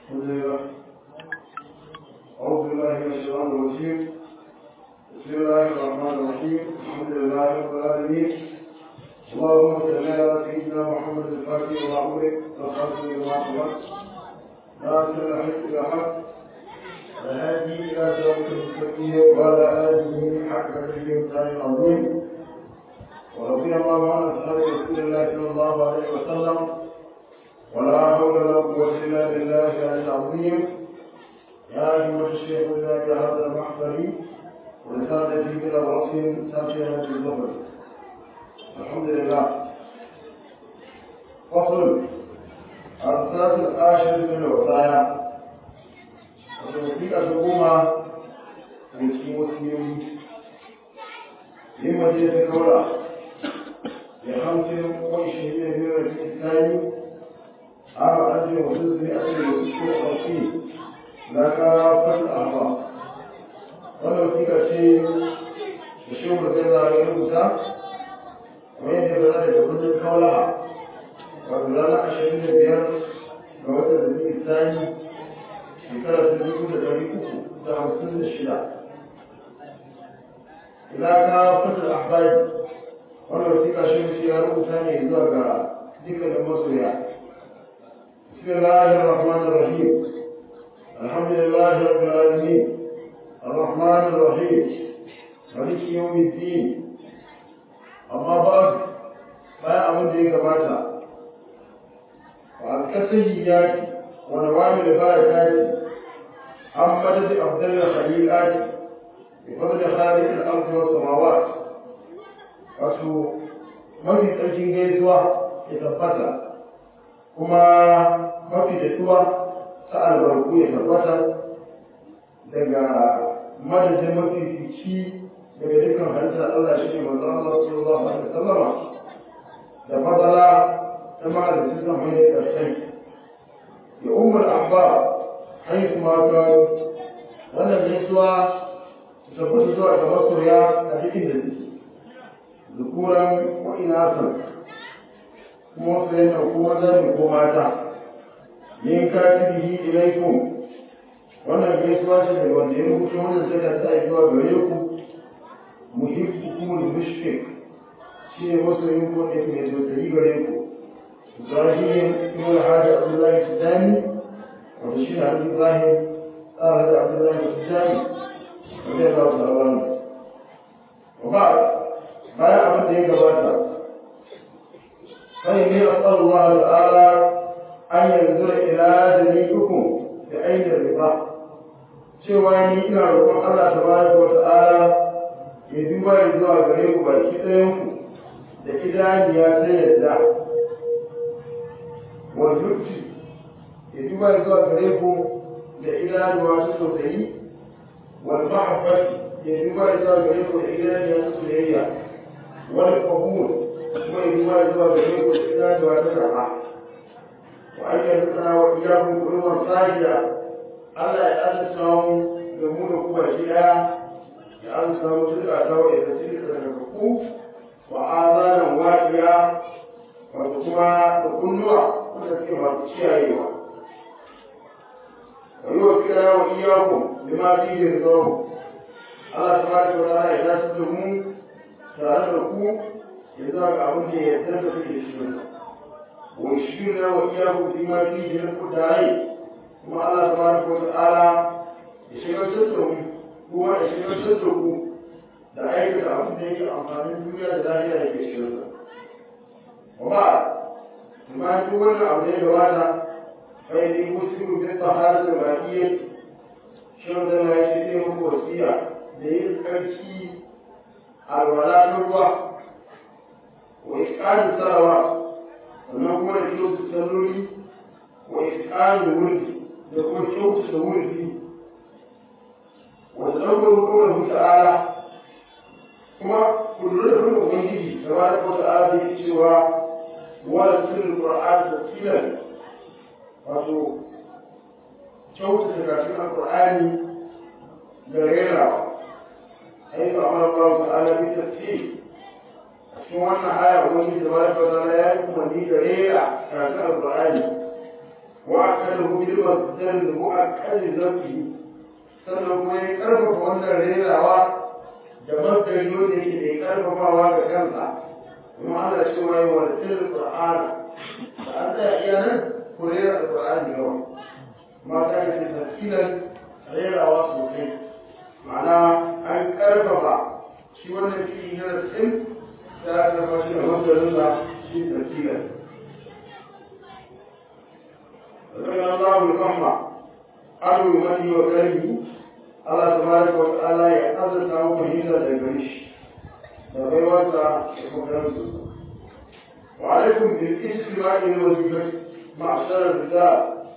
الحمد لله أعوذ بالله من الشيطان الرجيم بسم الله الرحمن الرحيم الحمد لله رب العالمين اللهم صل على سيدنا محمد الفاتح وعمرك والخاتم لما سبق ناصر الحق بالحق والهادي إلى صراط المستقيم وعلى آله حق قدره ومقداره العظيم ورضي الله عن أصحاب رسول الله صلى الله عليه وسلم ولا حول ولا قوة إلا بالله العلي العظيم يا أيها الشيخ إلا بهذا المحضر ورسالتي بلا رأس ساكنة الظهر الحمد لله فصل الرسالة العاشر من الوصايا وتوثيق الحكومة في مسلم لما جئت كولا لخمس وعشرين من الإسلام عام ألف وستمائة وستين وخمسين لا كافة الأعضاء wannan wasiƙa ce da shi mu zai zara ya rubuta kamar yadda ya zara da kundin kaulaha wato ranar ashirin da biyar ga watan da zai tsani shekara ta dubu da ɗari uku da hamsin da shida ila ka fatar ahbari wannan wasiƙa shi mu ya rubuta ne zuwa ga dukkanin masoya بسم الله الرحمن الرحيم الحمد لله رب العالمين الرحمن الرحيم مالك يوم الدين أما بعد ما أمن ذي كباتا والكسيات ونوامل البركات عن مدد أفضل الخليقات بفضل خالق الأرض والسماوات wato mafi tsarkin gaisuwa ya tabbata kuma mafi daɗuwa ta albarku ya tabbata daga madadin mafi fici daga dukkan halittar Allah shi ne manzo Allah sallallahu alaihi wasallama da fadala ta mahalicci zan mai da ƙarshen ya umar abba haifu ma ga wannan gaisuwa ta tabbata zuwa ga masoya a cikin da suke zukuran ko inasan kuma su yana kuma zan ko mata yin katibihi ilaikum wannan gaisuwa ce daga wanda ya rubuta wannan sai da ta zuwa gare ku muhibbukum al-mushfiq shi ne masoyin ku da ke da tausayi gare ku Ibrahim ibn Hadi Abdullah Sudani wanda shi ne Hadi Ibrahim tsara da Abdullah Sudani wanda ya zaɓa sabon wa ba bayan abin da ya gabata sai ne Allah ta'ala an yanzu ila jami'ukum da ainihin riba cewa ni ina roƙon Allah ta bari ko ta'ala ya duba ya zuwa gare ku baki ɗayan ku da idaniya ta yadda wa zuci ya duba ya zuwa gare ku da idanuwa ta tausayi wal mahabbati ya duba ya zuwa gare ku da idaniya ta soyayya wal qabul kuma ya duba ya zuwa gare ku da idanuwa ta karɓa wa ayyuka wa iyyakum kullu sajida Allah ya azurta mu da mu da kuma shi ɗaya ya azurta mu duka ta wa ya zaci da daga ku wa azanan wajiya wato kuma da kunnuwa wanda suke masu kiyayewa wa yi wa kira wa iyaku da ma fi yin zo Allah ta bada wa ta'ala ya dace da mu tare da ku ya zuwa ga abin da ya yarda da kuke shi wa shi na wa iyaku fi ma fi yin ku tare kuma Allah tabaraka wa ta'ala ya shigar da mu kuma ya shigar da ku da aikata abin da yake amfanin duniya da lahira da ke shirin sa kuma kuma duk wannan abu da ya gabata kai ne muslimu bin tahara da ma'iyya shirin da na yi ne muku wasiya da yin tsarki alwala na ruwa wa iskanin sarawa sannan kuma da kyautu salloli wa iskanin wurdi da kuma kyautata wurfi wanda ɗaukar hukumar ta'ala kuma kullum da kuma ubangiji da ba da ko ta'ala da yake cewa wala sirrin qur'an da tilan wato kyautata karatun alqur'ani da rerawa ai ba amara Allah ta'ala bi tafsir cikin wannan aya ubangiji da ba da ko ta'ala ya yi umarni da rera karatun alqur'ani وأكده بالمصدر المؤكد ذنبه sannan kuma ya karfafa wannan rerawa da masdari wanda yake mai karfafawa ga kansa kuma ana cewa yi wa tilin qur'ana da an tsaya iya nan ko rera qur'ani yawa ma ta yi tafsiran rerawa sosai ma'ana an karfafa shi wannan fi'i na tsin da aka karfafa shi da masdarin sa shi tafsiran رضي الله الأمة أرو مدي وكرمه الله تبارك وتعالى يحفظ له فهيدا دغريش دغيوتا وكرمه وعليكم بالاستماع للوظيفة معشر الرجال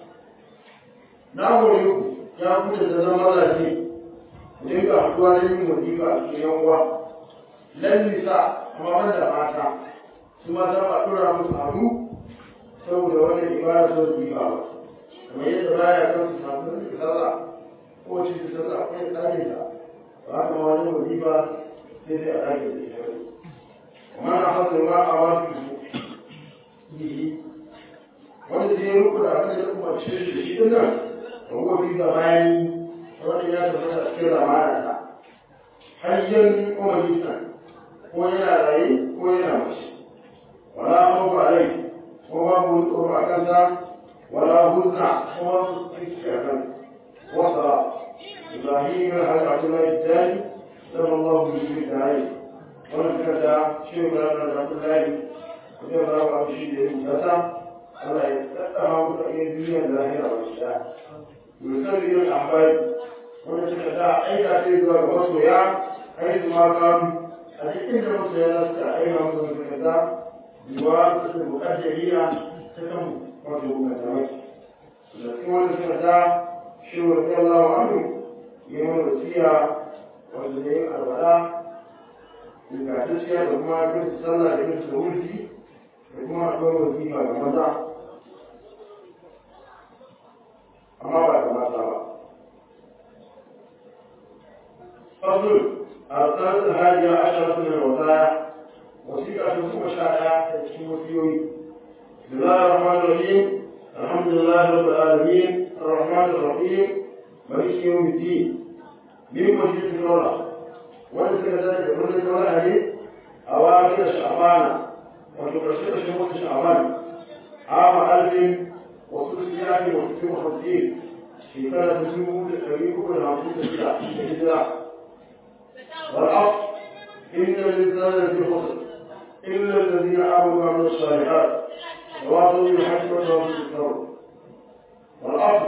نعم يوم يا كنت تزمر لي وديك أحوال من وظيفة في يوم لن نساء أما من دفعتا ثم تبقى ترى مسعود saboda wani ibada so su yi ba kamar yadda baya kan su samu su sallah ko ci su sallah akwai tsari da ba haka ma wani wajiba sai dai a ɗage da ita kuma na hasa ma a wasu yi wanda zai ruku da abin da kuma ce shi shi din nan da kuma fi da bayan wanda ya tabbata a cikin ramana ta hanyar kuma nisan ko yana raye ko yana mace wala hau ba rai وما بلطر كذا ولا هزع وما كذا وصل إبراهيم هل عبد الله الثاني سمى الله به بالدعي ونكذا شيخ لنا عبد الله وجاب الله عبد الشيء المتسع الله يتقى متقين الدنيا الظاهرة والإسلام ويسلم الأحباب ونكذا أي تأثير وصويا حيث ما كان أجل إن مصر ينسى أي مصر كذا بواسطة المقدرين تتم وجهه كذلك لكن وانا سمعت شو رضي الله عنه يوم الوسيا والزمين الولاء إذا تشيا بما كنت صلى لكن سهولتي بما أقول وسيا كمزا أما بعد ما صار فضل الثالث الهادية عشرة من الوصايا وثيقة ثم شاء وثيوي بسم الله الرحمن الرحيم الحمد لله رب العالمين الرحمن الرحيم مالك يوم الدين من مسجد الدولة وليس كذلك من الدولة هذه أواخر شعبان وتبشر شهور شعبان عام ألف وستمائة وستين وخمسين في سنة تسمو للحبيب كل عام ستة والعصر إن الإنسان لفي خسر إلا الذين آمنوا وعملوا الصالحات وواصلوا بالحق وتواصلوا بالصبر والأصل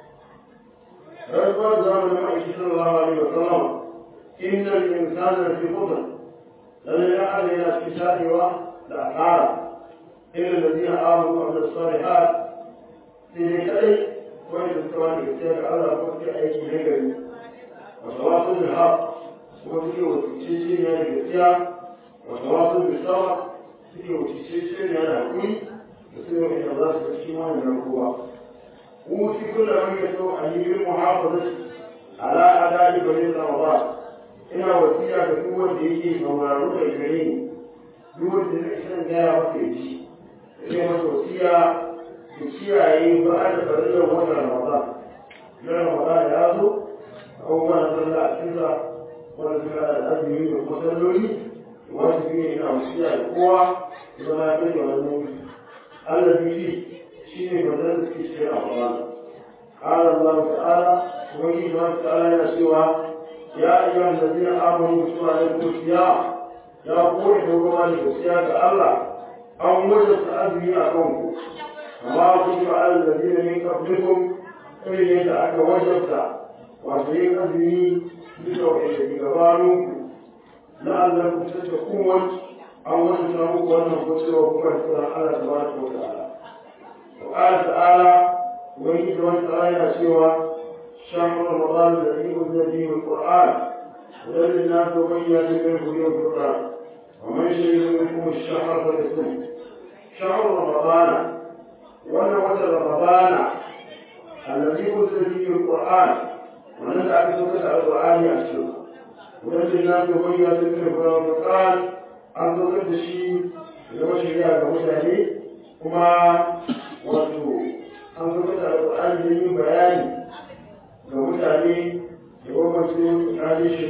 فيقول زمن المعيش صلى الله عليه وسلم إن الإنسان لفي خسر لن يعد إلى استشهاد والأسعار إلا الذين آمنوا وعملوا الصالحات في ذكري وإن الثواني يستيقظ على وقت أي نجري وتواصل بالحق وفي وتشيشين يعني بالسياق وتواصل بالصبر في وتشيشين يعني أقوي يصير إلى الله سبحانه من القوة وفي كل من يسوع أن بالمحافظة على أداء بني رمضان ina wasiya ga duk wanda yake sauraro da gare ni duk wanda zai san gaya masa ya ci zai masa wasiya ya kiyaye ba da farillar wannan ramadan na ramadan ya zo abubuwan sallah a cikinsa wanda suka da azumi da kuma salloli wanda biyu ina wasiya da kowa zama ya kai da wannan Allah biyu shi ne bazan da suke cikin ramadan قال الله تعالى ومن الله تعالى يسوع يا أيها الذين آمنوا كتب عليكم الصيام يا قوة حكما للصيام الله أو وجدت أدري أكونكم وما كتب على الذين من قبلكم إن يدعك وجدت وأدري أدري بتوحيد بجباركم لعلكم تتقون أو وجدت أنكم كتب وكما على تبارك وتعالى وقال تعالى ويجب أن ترى سوى شهر رمضان الذي أنزل فيه القرآن هدى للناس وبينات من الهدى والفرقان ومن شهد منكم الشهر فليصم شهر رمضان وأنا وجد رمضان الذي أنزل فيه القرآن ونزع في سورة القرآن يأسر هدى للناس وبينات من الهدى والفرقان أن تقد شيء لما شريعة كمتاني كما وتو أن تقد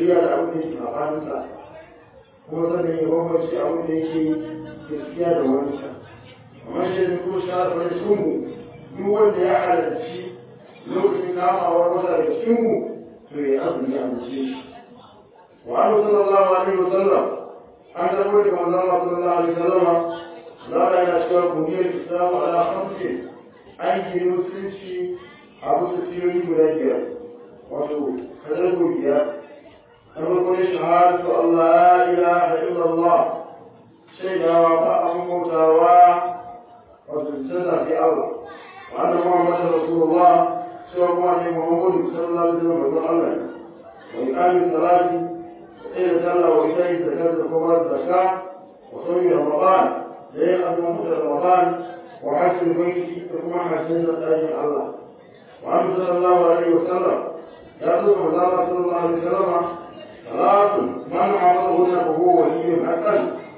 shirya da abin da yake sabaninsa kuma sannan ya bambance abin da yake gaskiya da wancan amma shi ne kuma shahar da sunmu duk wanda ya halarci lokacin kamawar wata da sunmu to ya azumi a mace shi wa annabi sallallahu alaihi wasallam an karbo daga manzon Allah sallallahu alaihi wasallam zara yana cewa buniyar islam ala khamsin an yi musulunci a wasu siyoyi guda biyar wato kadar biyar na farko ne shahadatu Allah la ilaha illallah shaidawa ba abin bautawa wato canza fi Allah wa anna muhammadar rasulullah cewa kuma ne muhammadu sallallahu alaihi wasallam manzon Allah ne wa iqamis salati إلى صلى وإليه زكاة الكبرى الزكاة وصوم رمضان لين أظلم رمضان وحج البيت ثم حسن أجل الله وعنه صلى الله عليه وسلم يطلب الله صلى الله عليه وسلم ثلاث من عرضهن فهو ولي حقا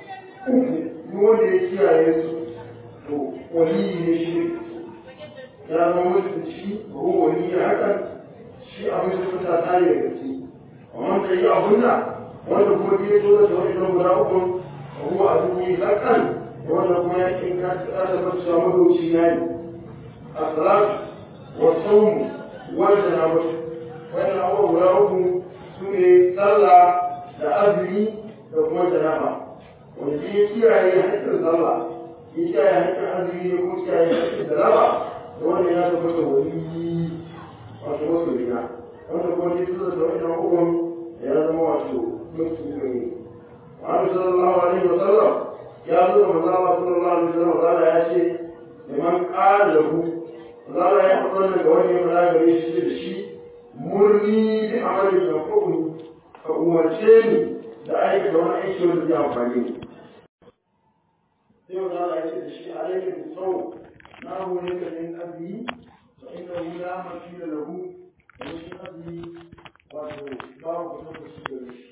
يقول يا يسوع ولي الشرك يا مولد الشيء وهو ولي حقا شيء أبو سفتا تاية ومن تيأهن wanda kuma biye zo da wani nan guda uku ruwa a duniya zakan wanda kuma ya kin ka tsara da su samu doci yayi as-salatu wa sawm wa janabatu wannan abubuwa guda uku su ne sallah da azumi da kuma janaba wanda ya kiyaye haƙƙin sallah ya kiyaye haƙƙin azumi da kuma kiyaye haƙƙin janaba da wannan ya tabbata wani wato wasu rina wanda kuma ya zo da wani nan uku ya zama wato مسلمين وعنه صلى الله عليه وسلم يا رسول الله صلى الله عليه وسلم قال يا شيء لمن قال له قال يا حضر لك وجه ولا بريش الشيء مرني بعمل ينفعني فأمرتني لأيك دون أي شيء الذي أنفعني sai wanda Allah ya ce da shi alaika bi sau na hore ka min azmi fa innahu la mafila lahu wa shi azmi wato babu kuma shi da shi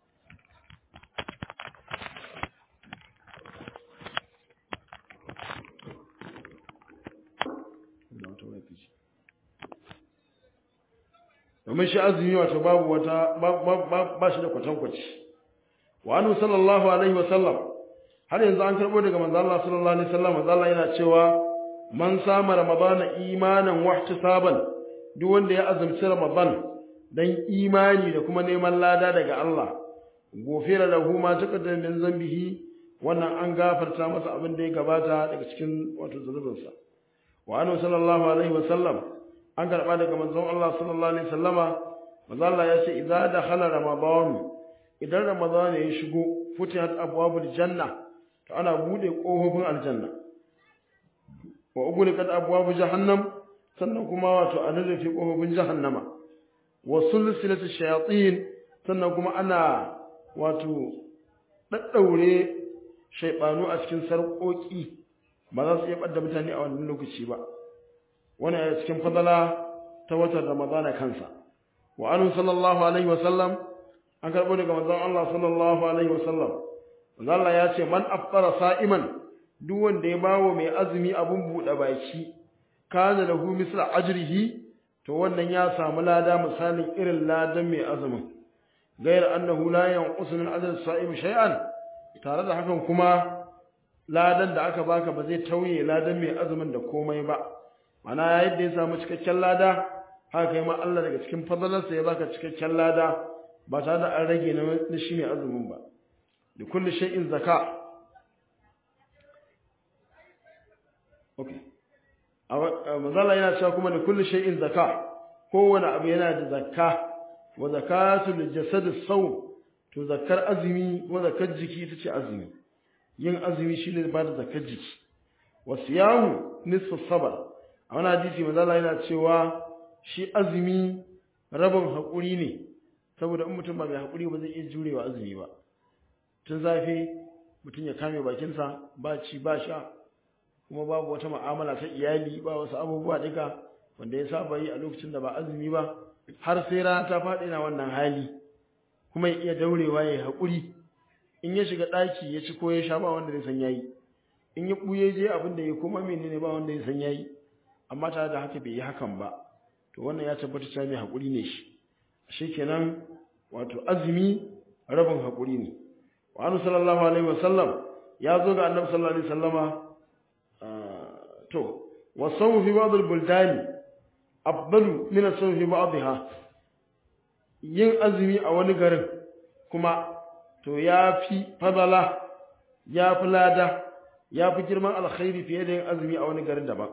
domin shi azumi wato babu wata ba shi da kwatankwaci wa anu sallallahu alaihi wa sallam har yanzu an karbo daga manzo Allah sallallahu alaihi wasallam manzo Allah yana cewa man sama ramadana imanan wa ihtisaban duk wanda ya azumci ramadan dan imani da kuma neman lada daga Allah gofira lahu ma taqaddama min zambihi wannan an gafarta masa abin da ya gabata daga cikin wato zunubinsa wa anu sallallahu alaihi wasallam an karɓa daga manzon Allah sallallahu alaihi wasallama manzo Allah ya ce idza dakhala ramadan idan ramadan ya shigo futihat abwabul janna to ana bude kofofin aljanna wa ughliqat abwabu jahannam sannan kuma wato an rufe kofofin jahannama wa sulsilatu shayatin sannan kuma ana wato daddaure shaybanu a cikin sarƙoƙi ba za su iya ɓadda mutane a wannan lokaci ba wani a cikin fadala ta watan ramadana kansa wa anu sallallahu alaihi wa sallam an karɓo daga manzon Allah sallallahu alaihi wa sallam manzon Allah ya ce man afṭara sa'iman duk wanda ya bawo mai azumi abun buɗe baki kana lahu misla ajrihi to wannan ya samu lada misalin irin ladan mai azumin gayar annahu la yanqusu min ajri sa'im shay'an tare da hakan kuma ladan da aka baka ba zai tauye ladan mai azumin da komai ba mana yadda ya samu cikakken lada haka kai ma Allah daga cikin fadalarsa ya baka cikakken lada ba tare da an rage na shi mai azumin ba da kulli shay'in zaka okay mazala yana cewa kuma da kulli shay'in zaka kowane abu yana da zakka wa zakatu lil jasad as-sawm to zakkar azumi wa zakkar jiki ita ce azumi yin azumi shine ba da zakkar jiki wa siyamu nisfu sabr a wani hadisi mazala yana cewa shi azumi rabin haƙuri ne saboda in mutum ba mai haƙuri ba zai iya jurewa azumi ba tun zafi mutum ya kame bakinsa ba ci ba sha kuma babu wata ma'amala ta iyali ba wasu abubuwa duka wanda ya saba yi a lokacin da ba azumi ba har sai rana ta faɗi na wannan hali kuma ya iya daurewa ya yi haƙuri in ya shiga ɗaki ya ci ko ya sha ba wanda zai san yayi in ya ɓuye je abin da ya kuma menene ba wanda ya san yayi amma tare da haka bai yi hakan ba to wannan ya tabbata cewa mai haƙuri ne shi shikenan wato azumi rabin haƙuri ne wa annabi sallallahu alaihi wasallam ya zo ga annabi sallallahu alaihi wasallama to wa sawmu fi ba'd al-buldani afdalu min as-sawmi fi ba'dha yin azumi a wani garin kuma to ya fi fadala ya fi lada ya fi girman alkhairi fiye da yin azumi a wani garin daban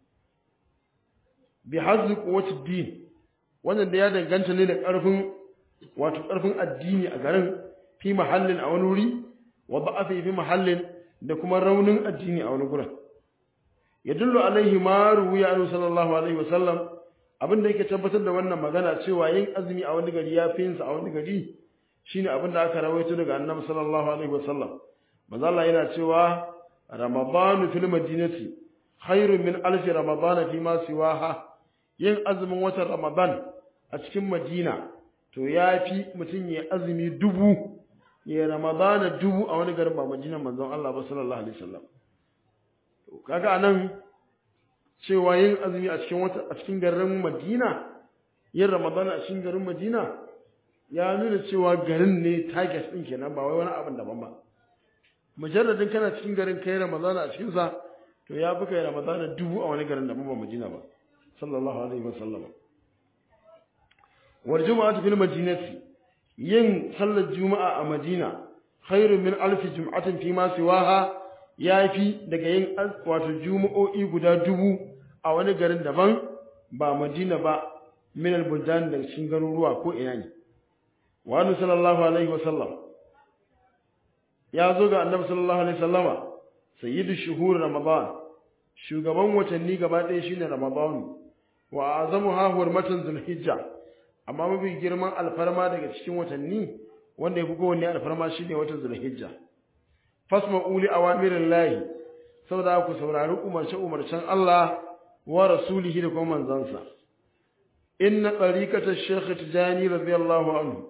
bi hazzi quwwati din wannan da ya danganta ne da ƙarfin wato ƙarfin addini a garin fi mahallin a wani wuri wa da'afi fi mahallin da kuma raunin addini a wani gurin yadullu alaihi ma ruwiya anhu sallallahu alaihi wasallam abin da yake tabbatar da wannan magana cewa yin azumi a wani gari ya fi yin sa a wani gari shine abin da aka rawaito daga annabi sallallahu alaihi wasallam manzo Allah yana cewa ramadanu fil madinati khairun min alf ramadan fi ma siwaha yin azumin watan ramadan a cikin madina to yafi mutum ya azumi dubu ya ramadana dubu a wani garin ba madinan manzon Allah ba sallallahu alaihi wasallam to kaga anan cewa yin azumi a cikin wata a cikin garin Madina yin Ramadan a cikin garin Madina ya nuna cewa garin ne target din kenan ba wai wani abin daban ba mujarradin kana cikin garin kai Ramadan a cikin sa to ya fi kai Ramadan dubu a wani garin daban ba Madina ba sallallahu alaihi wasallam wal jumu'atu fil madinati yin sallar juma'a a Madina khairun min alfi jum'atin fi ma siwaha yafi daga yin wato juma'o'i guda dubu a wani garin daban ba Madina ba min al-buldan da cikin garuruwa ko ina ne wa annabi sallallahu alaihi wasallam ya zo ga annabi sallallahu alaihi wasallama sayyidu shuhur ramadan shugaban watanni gaba ɗaya shine ramadan wa azamuha hurmatan zulhijja amma mafi girman alfarma daga cikin watanni wanda ya fi kowanne alfarma shine watan zulhijja fasma'u li awamirillahi saboda ku saurari umarce umarcen Allah wa rasulihi da kuma manzansa inna tariqata shaykh tijani radiyallahu anhu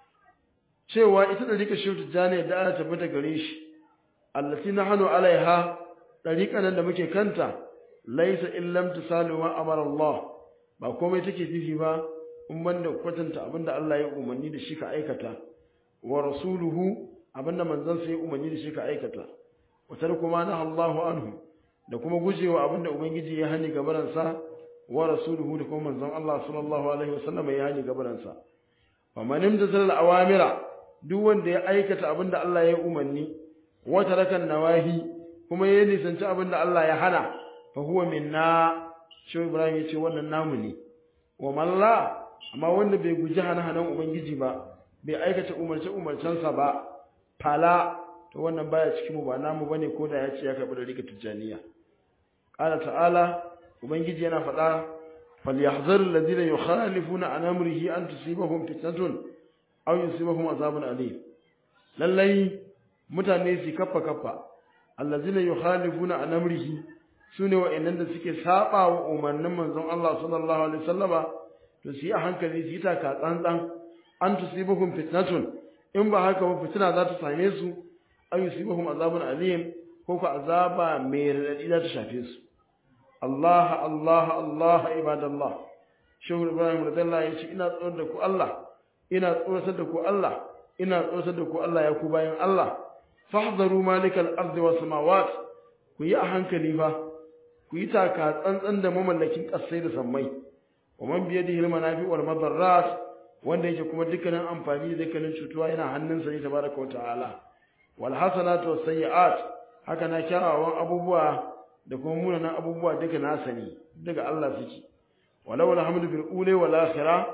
cewa ita tariqa shaykh tijani da aka tabbata gare shi allati nahnu alaiha tariqan nan da muke kanta laysa illam tusalu ma amara Allah ba komai take fifi ba in banda kwatanta abinda Allah ya umarni da shi ka aikata wa rasuluhu abinda manzansa ya umarni da shi ka aikata wa tarku ma naha Allahu anhu da kuma gujewa abinda ubangiji ya hani gabaransa wa rasuluhu da kuma manzon Allah sallallahu alaihi wasallam ya hani gabaransa fa man imtasal awamira duk wanda ya aikata abinda Allah ya umarni wa taraka nawahi kuma ya nisanci abinda Allah ya hana fa huwa minna shi Ibrahim ya ce wannan namu ne wa man la amma wanda bai guji hana-hanan ubangiji ba bai aikata umarce umarcensa ba fala to wannan baya cikin mu ba namu bane ko da ya ce ya karbi da rika tijaniya qala ta'ala ubangiji yana faɗa falyahzar alladhina yukhalifuna an amrihi an tusibahum fitnatun aw yusibahum azabun alim lallai mutane su kaffa kaffa alladhina yukhalifuna an amrihi sune wa'annan da suke saba wa umarnin manzon Allah sallallahu alaihi wasallama to su yi a hankali su yi taka tsantsan an tusibuhum fitnatun in ba haka ba fitina za ta same su an yusibuhum azabun alim ko ko azaba mai radadi za ta shafe su Allah Allah Allah ibadallah shehu ibrahim radiyallahu ya ce ina tsoron da ku Allah ina tsoratar da ku Allah ina tsoratar da ku Allah ya ku bayan Allah fahzaru malikal ardi was samawat ku yi a hankali fa ku yi taka tsantsan da mamallakin kasai da sammai ومن بيده المنافع والمضرات wanda yake kuma dukkanin amfani da dukkanin cutuwa yana hannunsa ne tabaraka wataala wal hasanatu was sayyi'at haka na kyawawan abubuwa da kuma munanan abubuwa duka na sani daga Allah suke walau alhamdu bil ula wal akhirah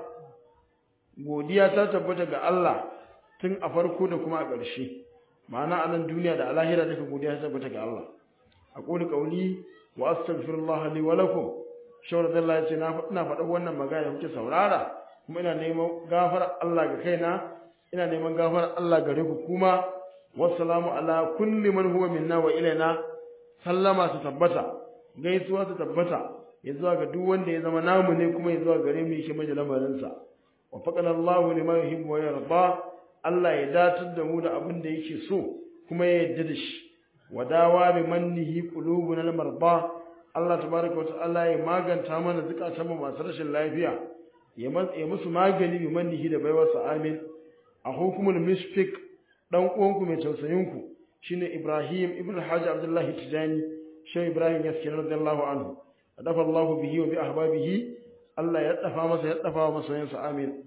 godiya ta tabbata ga Allah tun a farko da kuma a ƙarshe ma'ana a nan duniya da alahira duka godiya ta tabbata ga Allah aqulu qawli wa astaghfirullah li wa lakum shawar Allah ya ce ina faɗa wannan magana kuke saurara kuma ina neman gafar Allah ga kaina ina neman gafar Allah gare ku kuma wassalamu ala kulli man huwa minna wa ilaina sallama ta tabbata gaisuwa ta tabbata ya zuwa ga duk wanda ya zama namu ne kuma ya zuwa gare mu yake maji lamarin sa wa faqana Allahu liman yuhibbu wa yarda Allah ya datar da mu da abin da yake so kuma ya yarda da shi wa dawa bi mannihi qulubuna al-marda Allah tabaraka wa ta'ala ya maganta mana zukatan mu masu rashin lafiya ya musu magani bi mannihi da baiwarsa amin a hukumul mishfik dan uwanku mai tausayinku shine Ibrahim ibn Hajji Abdullahi Tijani shi Ibrahim ya skin radiyallahu anhu dafa Allah bihi wa bi ahbabihi Allah ya dafa masa ya dafa masoyansa amin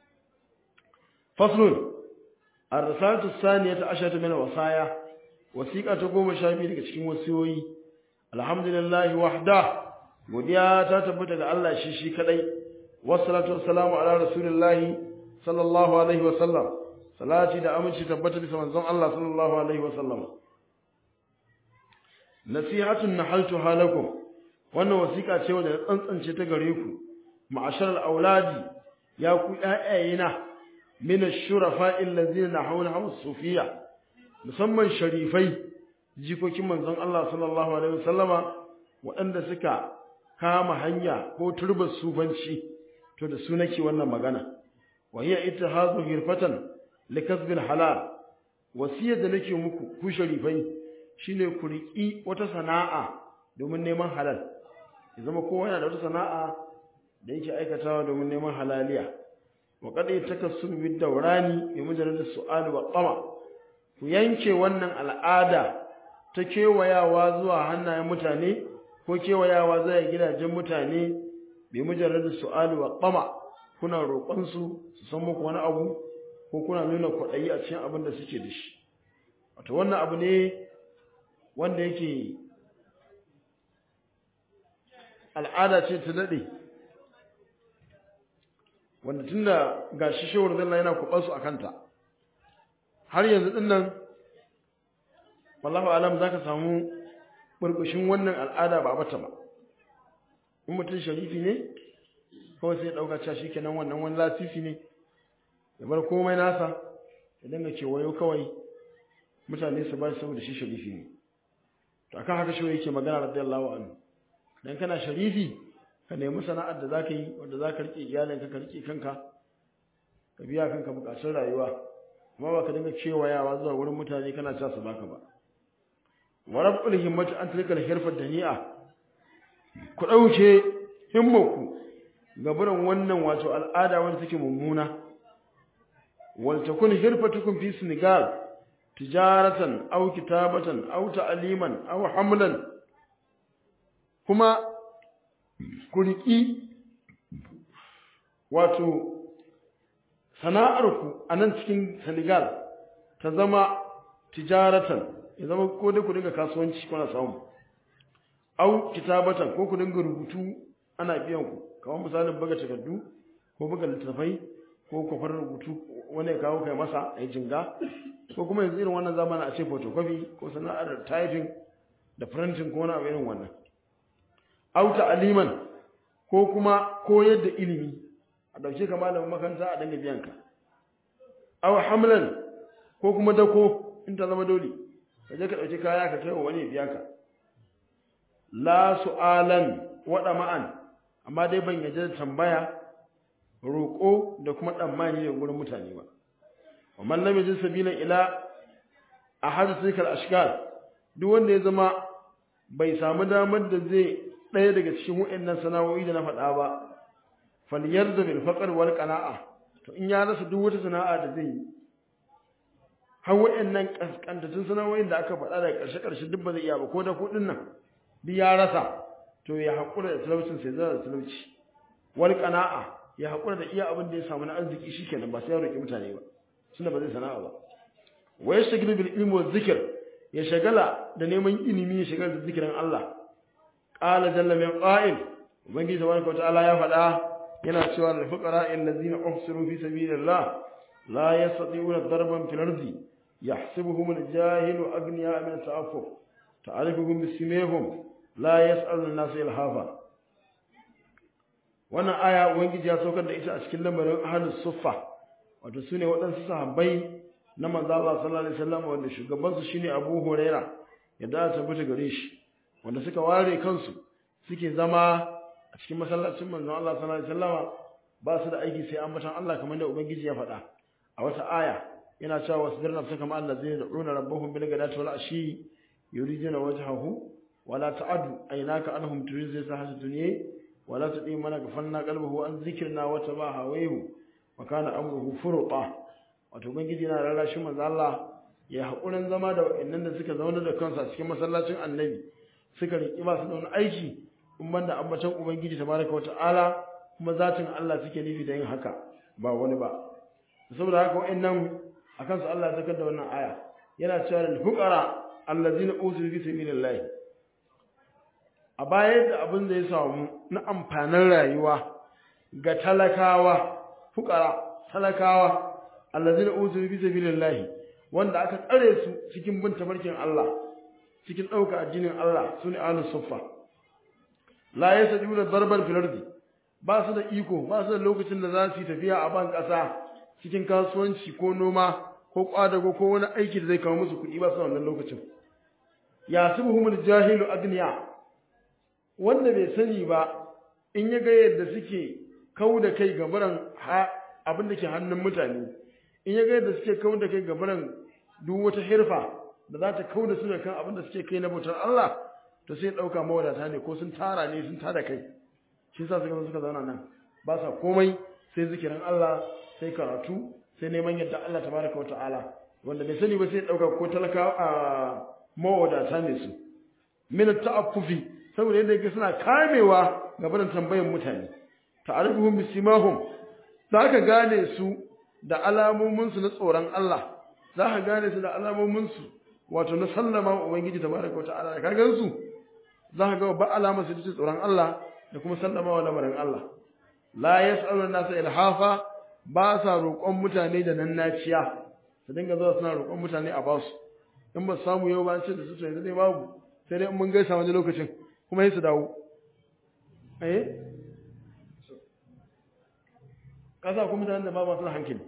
faslun الرسالة الثانية عشرة من الوصايا وثيقة تقوم شابي daga cikin wasiyoyi alhamdulillah wahda godiya ta tabbata ga Allah shi shi kadai wassalatu wassalamu ala rasulillahi sallallahu alaihi wa sallam salati da aminci tabbata bisa manzon Allah sallallahu alaihi wa sallam nasihatun nahaltu halakum wannan wasiƙa ce wanda tsantsance ta gare ku ma'ashar auladi ya ku ƴaƴayena min ash-shurafa allazina nahawna hawa sufiya musamman sharifai jikokin manzon Allah sallallahu alaihi wasallama waɗanda suka kama hanya ko turbar sufanci to da su nake wannan magana wa hiya ittihadu hirfatan likasbil halal wasiyar da nake muku ku sharifai shine ku riki wata sana'a domin neman halal ya zama kowa yana da wata sana'a da yake aikatawa domin neman halaliya wa qad yatakassum bid dawrani bi mujarrad as-su'al wa tama ku yanke wannan al'ada ta kewayawa zuwa hannayen mutane ko kewayawa zuwa gidajen mutane bi mujarrad as-su'al wa tama kuna roƙon su su san muku wani abu ko kuna nuna kwaɗayi a cikin abin da suke da shi wato wannan abu ne wanda yake al'ada ce ta daɗe wanda tun da ga shi shawar zalla yana kuɓarsu a kanta har yanzu ɗin nan wallahu alam za ka samu ɓurɓushin wannan al'ada ba bata ba in mutum sharifi ne kawai sai ɗauka cewa shi kenan wannan wani lasisi ne ya bar komai nasa ya dinga kewayo kawai mutane su ba shi saboda shi sharifi ne to akan haka shi yake magana radiyallahu anhu dan kana sharifi ka nemi sana'ar da zaka yi wanda zaka rike iyalinka ka rike kanka ka biya kanka bukatun rayuwa amma ba ka dinga kewayawa zuwa wurin mutane kana cewa su baka ba wa rabbul himmati an tilka al-hirfa dani'a ku dauke himmaku gaburan wannan wato al'ada wanda take mummuna wal takun hirfatukum fi senegal tijaratan aw kitabatan aw ta'liman aw hamlan kuma ku riki wato sana'arku a nan cikin Senegal ta zama tijaratan ya zama ko dai ku dinga kasuwanci kuna samu au kitabatan ko ku dinga rubutu ana biyan ku kamar misalin buga takardu ko buga littattafai ko kwafar rubutu wani ya kawo kai masa ya jinga ko kuma yanzu irin wannan zamanin a ce photocopy ko sana'ar typing da printing ko wani abu irin wannan au ta'aliman ko kuma koyar da ilimi a dauke ka malamin makaranta a dinga biyan ka aw hamlan ko kuma dako in ta zama dole ka je ka dauki kaya ka kai wa wani biya ka la su'alan wada ma'an amma dai ban yaje da tambaya roƙo da kuma tsammani da gurin mutane ba wa man lam yajid sabila ila ahad sikal ashkal duk wanda ya zama bai samu damar da zai ɗaya daga cikin waɗannan sana'o'i da na faɗa ba falyarda bil faqr wal qana'a to in ya rasa duk wata sana'a da zai yi har waɗannan kaskantattun sana'o'in da aka faɗa daga ƙarshe ƙarshe duk ba zai iya ba ko da kuɗin nan duk ya rasa to ya haƙura da talaucin sai zai da talauci wal qana'a ya haƙura da iya abin da ya samu na arziki shikenan ba sai ya roƙi mutane ba tunda ba zai sana'a ba wa yashghalu bil ilmi wa dhikr ya shagala da neman ilimi ya shagala da zikirin Allah qala jalla min qa'il ubangiji tabaraka ta'ala ya faɗa yana cewa lil fuqara allazina uhsiru fi sabilillah la yastati'una darban fil ardi yahsibuhum al-jahilu aghniya min ta'affuf ta'rifuhum bisimihim la yas'aluna an-nasa ilhafa wannan aya ubangiji ya saukar da ita a cikin lamarin ahlus suffa wato sune waɗansu sahabbai na manzo Allah sallallahu alaihi wasallam wanda shugaban su shine Abu Huraira yadda ta tabbata gare shi wanda suka ware kansu suke zama a cikin masallacin manzon Allah sallallahu alaihi wasallam ba su da aiki sai ambatan Allah kamar da ubangiji ya faɗa a wata aya yana cewa wasbir nafsaka ma allazina yad'una rabbahum bil ghadati wal ashi yuriduna wajhahu wala ta'adu aynaka anhum turizza sahatu dunya wala tadi man ghafalna qalbahu an dhikrina wa tabaha wayhu wa kana amruhu furqa wato ubangiji yana rarrashin manzo Allah ya hakurin zama da wayannan da suka zauna da kansu a cikin masallacin annabi suka riki ba su da wani aiki in banda ambacin ubangiji tabaraka wa ta'ala kuma zatin Allah suke nufi da yin haka ba wani ba saboda haka wayannan akan su Allah ya zakar da wannan aya yana cewa lil fuqara allazina usiru fi sabilillah a baya da abin da ya samu na amfanin rayuwa ga talakawa fuqara talakawa allazina usiru fi sabilillah wanda aka tsare su cikin bin tafarkin Allah cikin ɗauka addinin Allah sune ahlus suffa la yasjuduna darban fil ardi ba su da iko ba su da lokacin da za su yi tafiya a ban ƙasa cikin kasuwanci ko noma ko kwadago ko wani aiki da zai kawo musu kuɗi ba su wannan lokacin ya subuhumul jahilu agniya wanda bai sani ba in ya ga yadda suke kau da kai gabaran abin da ke hannun mutane in ya ga yadda suke kau da kai gabaran duk wata hirfa da za ta kau da su da kan abin da suke kai na bautar Allah to sai ɗauka mawadata ne ko sun tara ne sun tada kai shi sa suka suka zauna nan ba sa komai sai zikirin Allah sai karatu sai neman yadda Allah tabaraka wa ta'ala wanda bai sani ba sai dauka ko talaka a mawadata ne su min ta'affufi saboda yadda yake suna kamewa ga barin tambayan mutane ta'arifuhum bisimahum zaka gane su da alamomin su na tsoron Allah zaka gane su da alamomin su wato na sallama wa ubangiji tabaraka wa ta'ala da kagan su zaka ga ba alamar su da tsoron Allah da kuma sallama wa lamarin Allah la yas'alu an-nasa ilhafa ba sa roƙon mutane da nan naciya su dinga zuwa suna roƙon mutane a basu in ba samu yau ba ce da su yanzu dai babu sai dai in mun gaisa wani lokacin kuma sai su dawo eh kasa kuma mutanen da ba masu hankali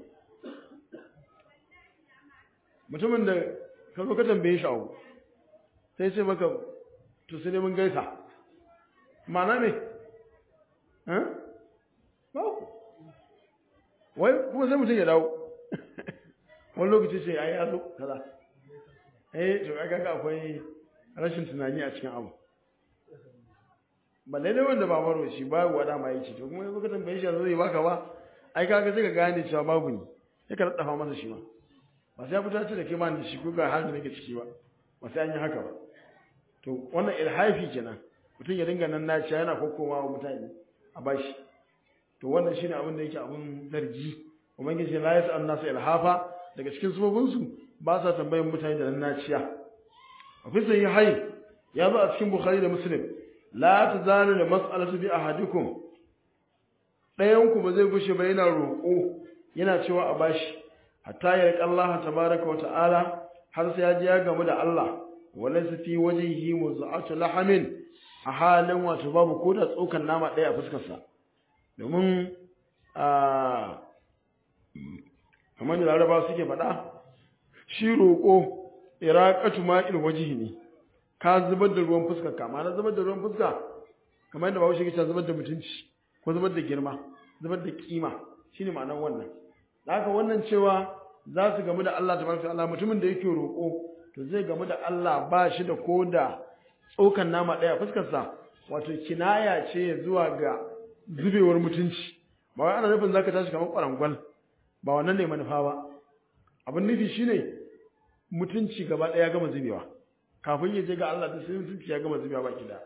mutumin da ka zo ka tambaye shi abu sai ce maka to sai dai mun gaisa ma'ana me eh ba wai kuma sai mutum ya dawo wani lokaci ce ai ya zo kaza eh to kaga ga akwai rashin tunani a cikin abu balle ne wanda ba maro shi ba wada ma yace to kuma yanzu ka tambaye shi zai baka ba ai kaga sai ka gane cewa babu ni sai ka raddafa masa shi ma ba sai ya fita ce da kai ma da shi ko ga halin da nake ciki ba ba sai an yi haka ba to wannan ilhafi kenan mutum ya dinga nan naciya yana kokkowa wa mutane a bashi to wannan shine abin da yake abin zargi ubangiji la yasa annasu ilhafa daga cikin subobin su ba sa tambayan mutane da nan naciya a fi sai hai ya zo a cikin bukhari da muslim la tazalu da mas'alatu bi ahadikum ɗayan ku ba zai gushe ba yana roƙo yana cewa a bashi hatta ya riƙa Allah tabaraka wa ta'ala har sai ya ji ya gamu da Allah walaysa fi wajhihi muz'atu lahamin a halin wato babu ko da tsokan nama ɗaya a fuskarsa domin a kamar da laraba suke faɗa shi roƙo iraƙatu ma'il wajihi ne ka zubar da ruwan fuska kama na zubar da ruwan fuska kamar yadda bahaushe ke zubar da mutunci ko zubar da girma zubar da kima shine ma'anar wannan da haka wannan cewa za su gamu da Allah tabaraka Allah mutumin da yake roƙo to zai gamu da Allah ba shi da ko da tsokan nama ɗaya fuskarsa wato kinaya ce zuwa ga zubewar mutunci ba wai ana nufin zaka tashi kamar kwarangwal ba wannan ne manufa ba abin nufi shine mutunci gaba ɗaya gama zubewa kafin ya je ga Allah da sai mutunci ya gama zubewa baki da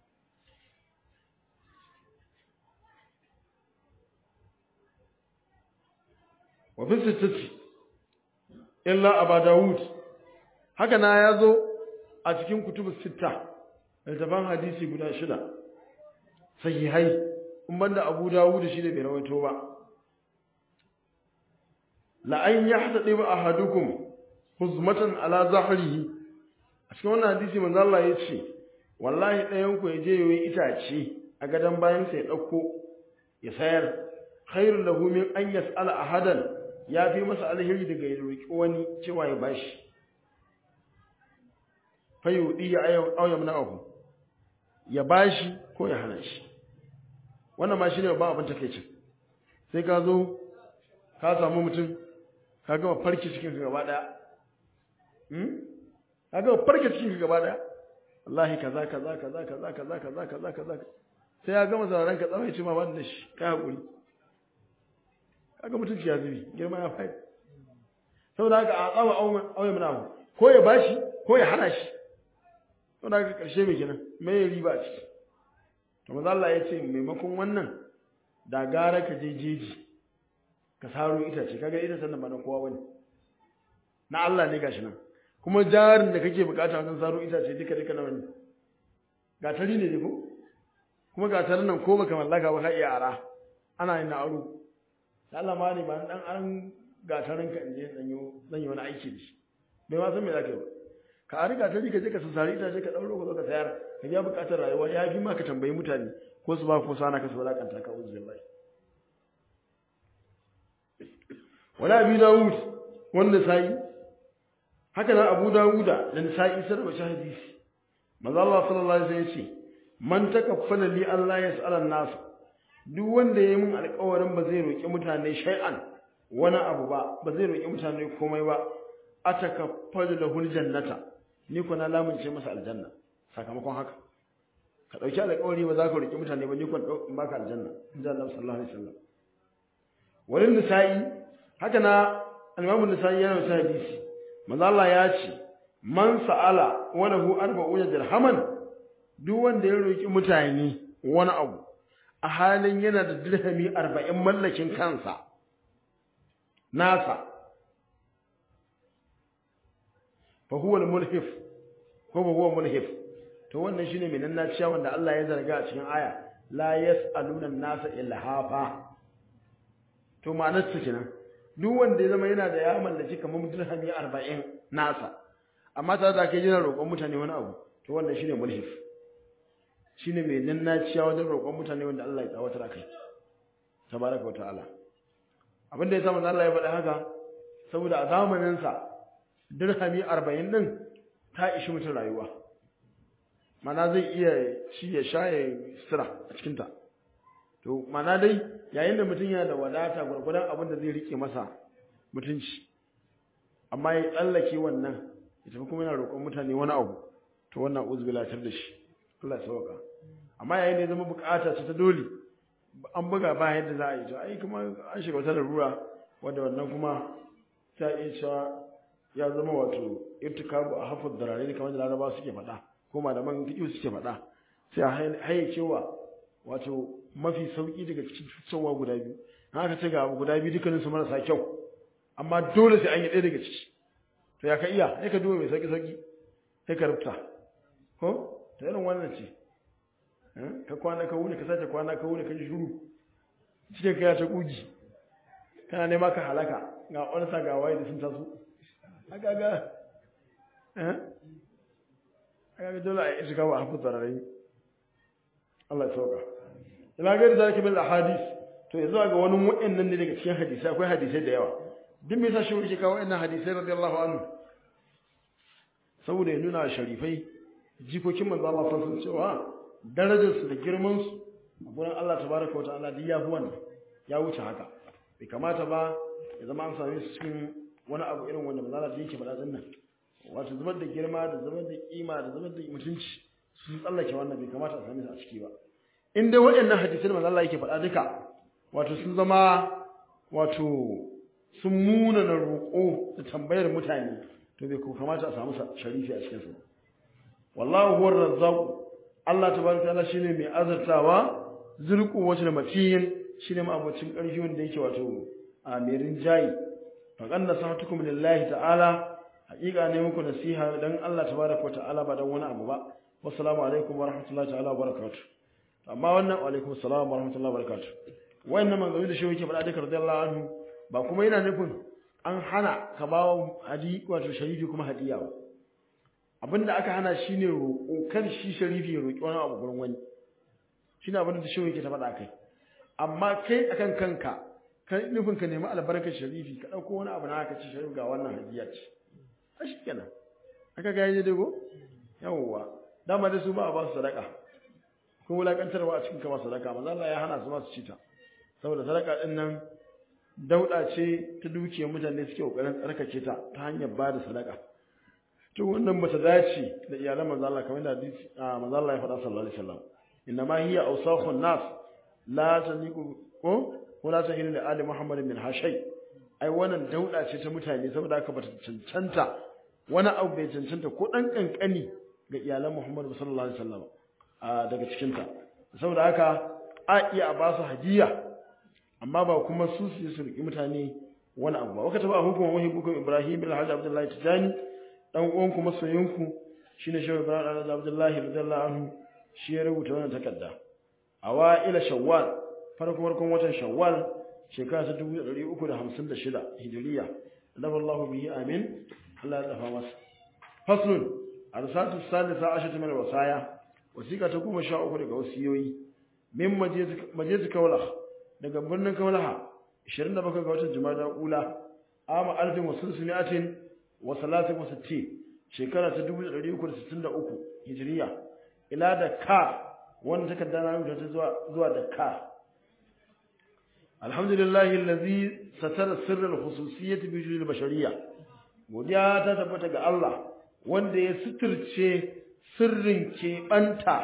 wa fi sittati illa aba dawud haka na ya zo a cikin kutubu sitta littafan hadisi guda shida sahihai in banda abu dawud shi ne bai rawaito ba la an yahtadi ba ahadukum huzmatan ala zahrihi a cikin wannan hadisi manzo Allah ya ce wallahi ɗayan ku ya je yayi itace a gadan bayan sa ya dauko ya sayar khairul lahu min an yas'ala ahadan ya fi masa alheri daga ya roki wani cewa ya bashi fayudi ya ayyam na'ahu ya bashi ko ya hana shi wannan ma shine ba abin takeicin sai ka zo ka samu mutum ka gama farki cikin ka gaba daya hmm ka gama farki cikin ka gaba daya wallahi kaza kaza kaza kaza kaza kaza kaza kaza sai ya gama zaran ka tsawai ce ma ba da shi ka hakuri kaga mutunci ya zubi girma ya faɗi saboda haka a tsawa auye mana ko ya bashi ko ya hana shi saboda haka karshe mai kenan mai ya riba a ciki to maza Allah ya ce maimakon wannan da gara ka je jeji ka saro itace kaga ita sannan ba na kowa bane na Allah ne gashi nan kuma jarin da kake bukata wajen saro itace duka duka nawa ne gatari ne ko kuma gatarin nan ko baka mallaka ba ka iya ara ana yin na aro da Allah ma ne ba dan an gatarin ka inje dan yi dan yi wani aiki da shi bai ma san me zaka yi ba ka ari gatari ka je ka sari itace ka dauro ka zo ka sayar ka biya bukatar rayuwa ya fi ma ka tambayi mutane ko su ba ko sana ka su wadakanta ka uzu billahi wala abi dawud wanda sai haka nan abu dawuda da nisa'i sun rawaita hadisi manzo Allah sallallahu alaihi wasallam yace man takaffala li Allah yas'ala an-nas duk wanda yayi mun alƙawarin ba zai roki mutane shay'an wani abu ba ba zai roki mutane komai ba atakaffalu lahu jannata ni ko na lamunce masa aljanna sakamakon haka ka dauki alƙawari ba za ka roki mutane ba ni ko in baka aljanna inda Allah sallallahu alaihi wasallam walin nisa'i haka na al-Imam an-Nisa'i yana da hadisi manzo Allah ya ce man sa'ala wa lahu arba'una dirhaman duk wanda ya roki mutane wani abu a halin yana da dirhami 40 mallakin kansa nasa fa huwa al-mulhif ko fa huwa mulhif to wannan shine mai nan naciya wanda Allah ya zarga a cikin aya la yas'aluna an-nasa ilhafa to ma'anar su kenan duk wanda ya zama yana da ya mallaki kamar dirhami 40 nasa amma tare da kai yana roƙon mutane wani abu to wannan shine mulhif shine mai nannaciya wajen roƙon mutane wanda Allah ya tsawatar kai tabaraka wa ta'ala abin da ya samu Allah ya faɗa haka saboda a zamanin sa dirhami 40 din ta ishi mutum rayuwa mana zai iya ci ya sha ya sira a cikin ta to mana dai yayin da mutum yana da wadata gurgurdan abin da zai rike masa mutunci amma ya tsallake wannan ya tafi kuma yana roƙon mutane wani abu to wannan uzbilatar da shi Allah ya sauka amma yayin da ya zama bukata ce ta dole an buga ba yadda za a yi to ai kuma an shiga wata larura wanda wannan kuma ta iya cewa ya zama wato irtikabu a hafar darare kamar da laraba suke faɗa ko malaman fiƙi suke faɗa sai a hayyacewa wato mafi sauƙi daga cikin cutarwa guda biyu haka ce ga guda biyu dukkaninsu marasa kyau amma dole sai an yi ɗaya daga ciki to ya ka iya sai ka duba mai sauki sauki sai ka rubuta ko ta irin wannan ce ka kwana ka wuni ka sace kwana ka wuni ka ji shuru cike ka ya ta kugi kana nema ka halaka ga wani sa ga waye da sun taso aka ga eh aka ga dole a yi shiga wa hafu tsararai Allah ya sauka ina ga da zalika bil ahadith to yanzu ga wani wa'annan ne daga cikin hadisi akwai hadisai da yawa duk me yasa shi yake kawo wannan hadisai radiyallahu anhu saboda ya nuna sharifai jikokin manzo Allah sallallahu alaihi cewa darajar su da girman su a gurin Allah tabaraka wa ta'ala duk ya fi wannan ya wuce haka bai kamata ba ya zama an same su cikin wani abu irin wanda manzo Allah yake faɗa din nan wato zubar da girma da zubar da kima da zubar da mutunci sun tsallake wannan bai kamata a same su a ciki ba in dai waɗannan hadisai da manzo Allah yake faɗa duka wato sun zama wato sun muna na roƙo da tambayar mutane to bai kamata a samu sharifi a cikinsu wallahu huwar razzaq Allah tabaraka ta'ala shine mai azartawa zulqu wajhi matiyin shine ma'abocin ƙarfi wanda yake wato a mai rinjayi fa qanna sahatukum lillahi ta'ala haƙiƙa ne muku nasiha dan Allah tabaraka ta'ala ba dan wani abu ba wassalamu alaikum wa rahmatullahi ta'ala wa barakatuh amma wannan wa alaikum assalam wa rahmatullahi wa barakatuh wayannan manzoni da shi yake faɗa duka radiyallahu anhu ba kuma yana nufin an hana ka ba wa hadi wato sharifi kuma hadiya ba abinda aka hana shine roƙo kar shi sharifi ya roƙi wani abu gurin wani shine abinda da shehu yake ta faɗa kai amma kai akan kanka ka nufin ka nemi albarkar sharifi ka ɗauko wani abu na haka ce sharifi ga wannan hadiya ce a shi kenan aka ga yaje dago yawwa dama da su ba a ba su sadaka ko wulakantarwa a cikin kama sadaka manzo Allah ya hana su ma su ci ta saboda sadaka din nan dauda ce ta dukiyar mutane suke kokarin tsarkake ta ta hanyar ba da sadaka to wannan bata dace da iyalan manzo Allah kamar da hadisi manzo Allah ya faɗa sallallahu alaihi wasallam inna ma hiya awsakhun nas la taniqu ko wala tahilu li ali muhammadin min hashay ai wannan dauda ce ta mutane saboda haka bata cancanta wani abu bai cancanta ko dan kankani ga iyalan Muhammad sallallahu alaihi wasallam a daga cikin ta saboda haka a iya ba su hadiya amma ba kuma su su su riki mutane wani abu ba waka taba hukumar wani hukumar Ibrahim bin Hajji Abdullahi Tijani dan uwan ku masoyinku shine Shehu Ibrahim Abdullahi radiyallahu anhu shi ya rubuta wannan takarda awaila shawwal farko farkon watan shawwal shekara ta 356 hijriya dafa Allah bihi amin Allah ya dafa masa faslun arsatu salisa ashatu min wasaya wasiqa ta goma sha uku daga wasiyoyi min majezi kawlah daga birnin kawlaha 27 ga watan jumada ula ama alfin wa sulsunatin wa salatin wa sittin shekara ta 363 hijriya ila da ka wannan takarda na rubuta ta zuwa zuwa da ka alhamdulillahi allazi satara sirral khususiyyah bi wujudil bashariyya godiya ta tabbata ga Allah wanda ya suturce sirrin keɓanta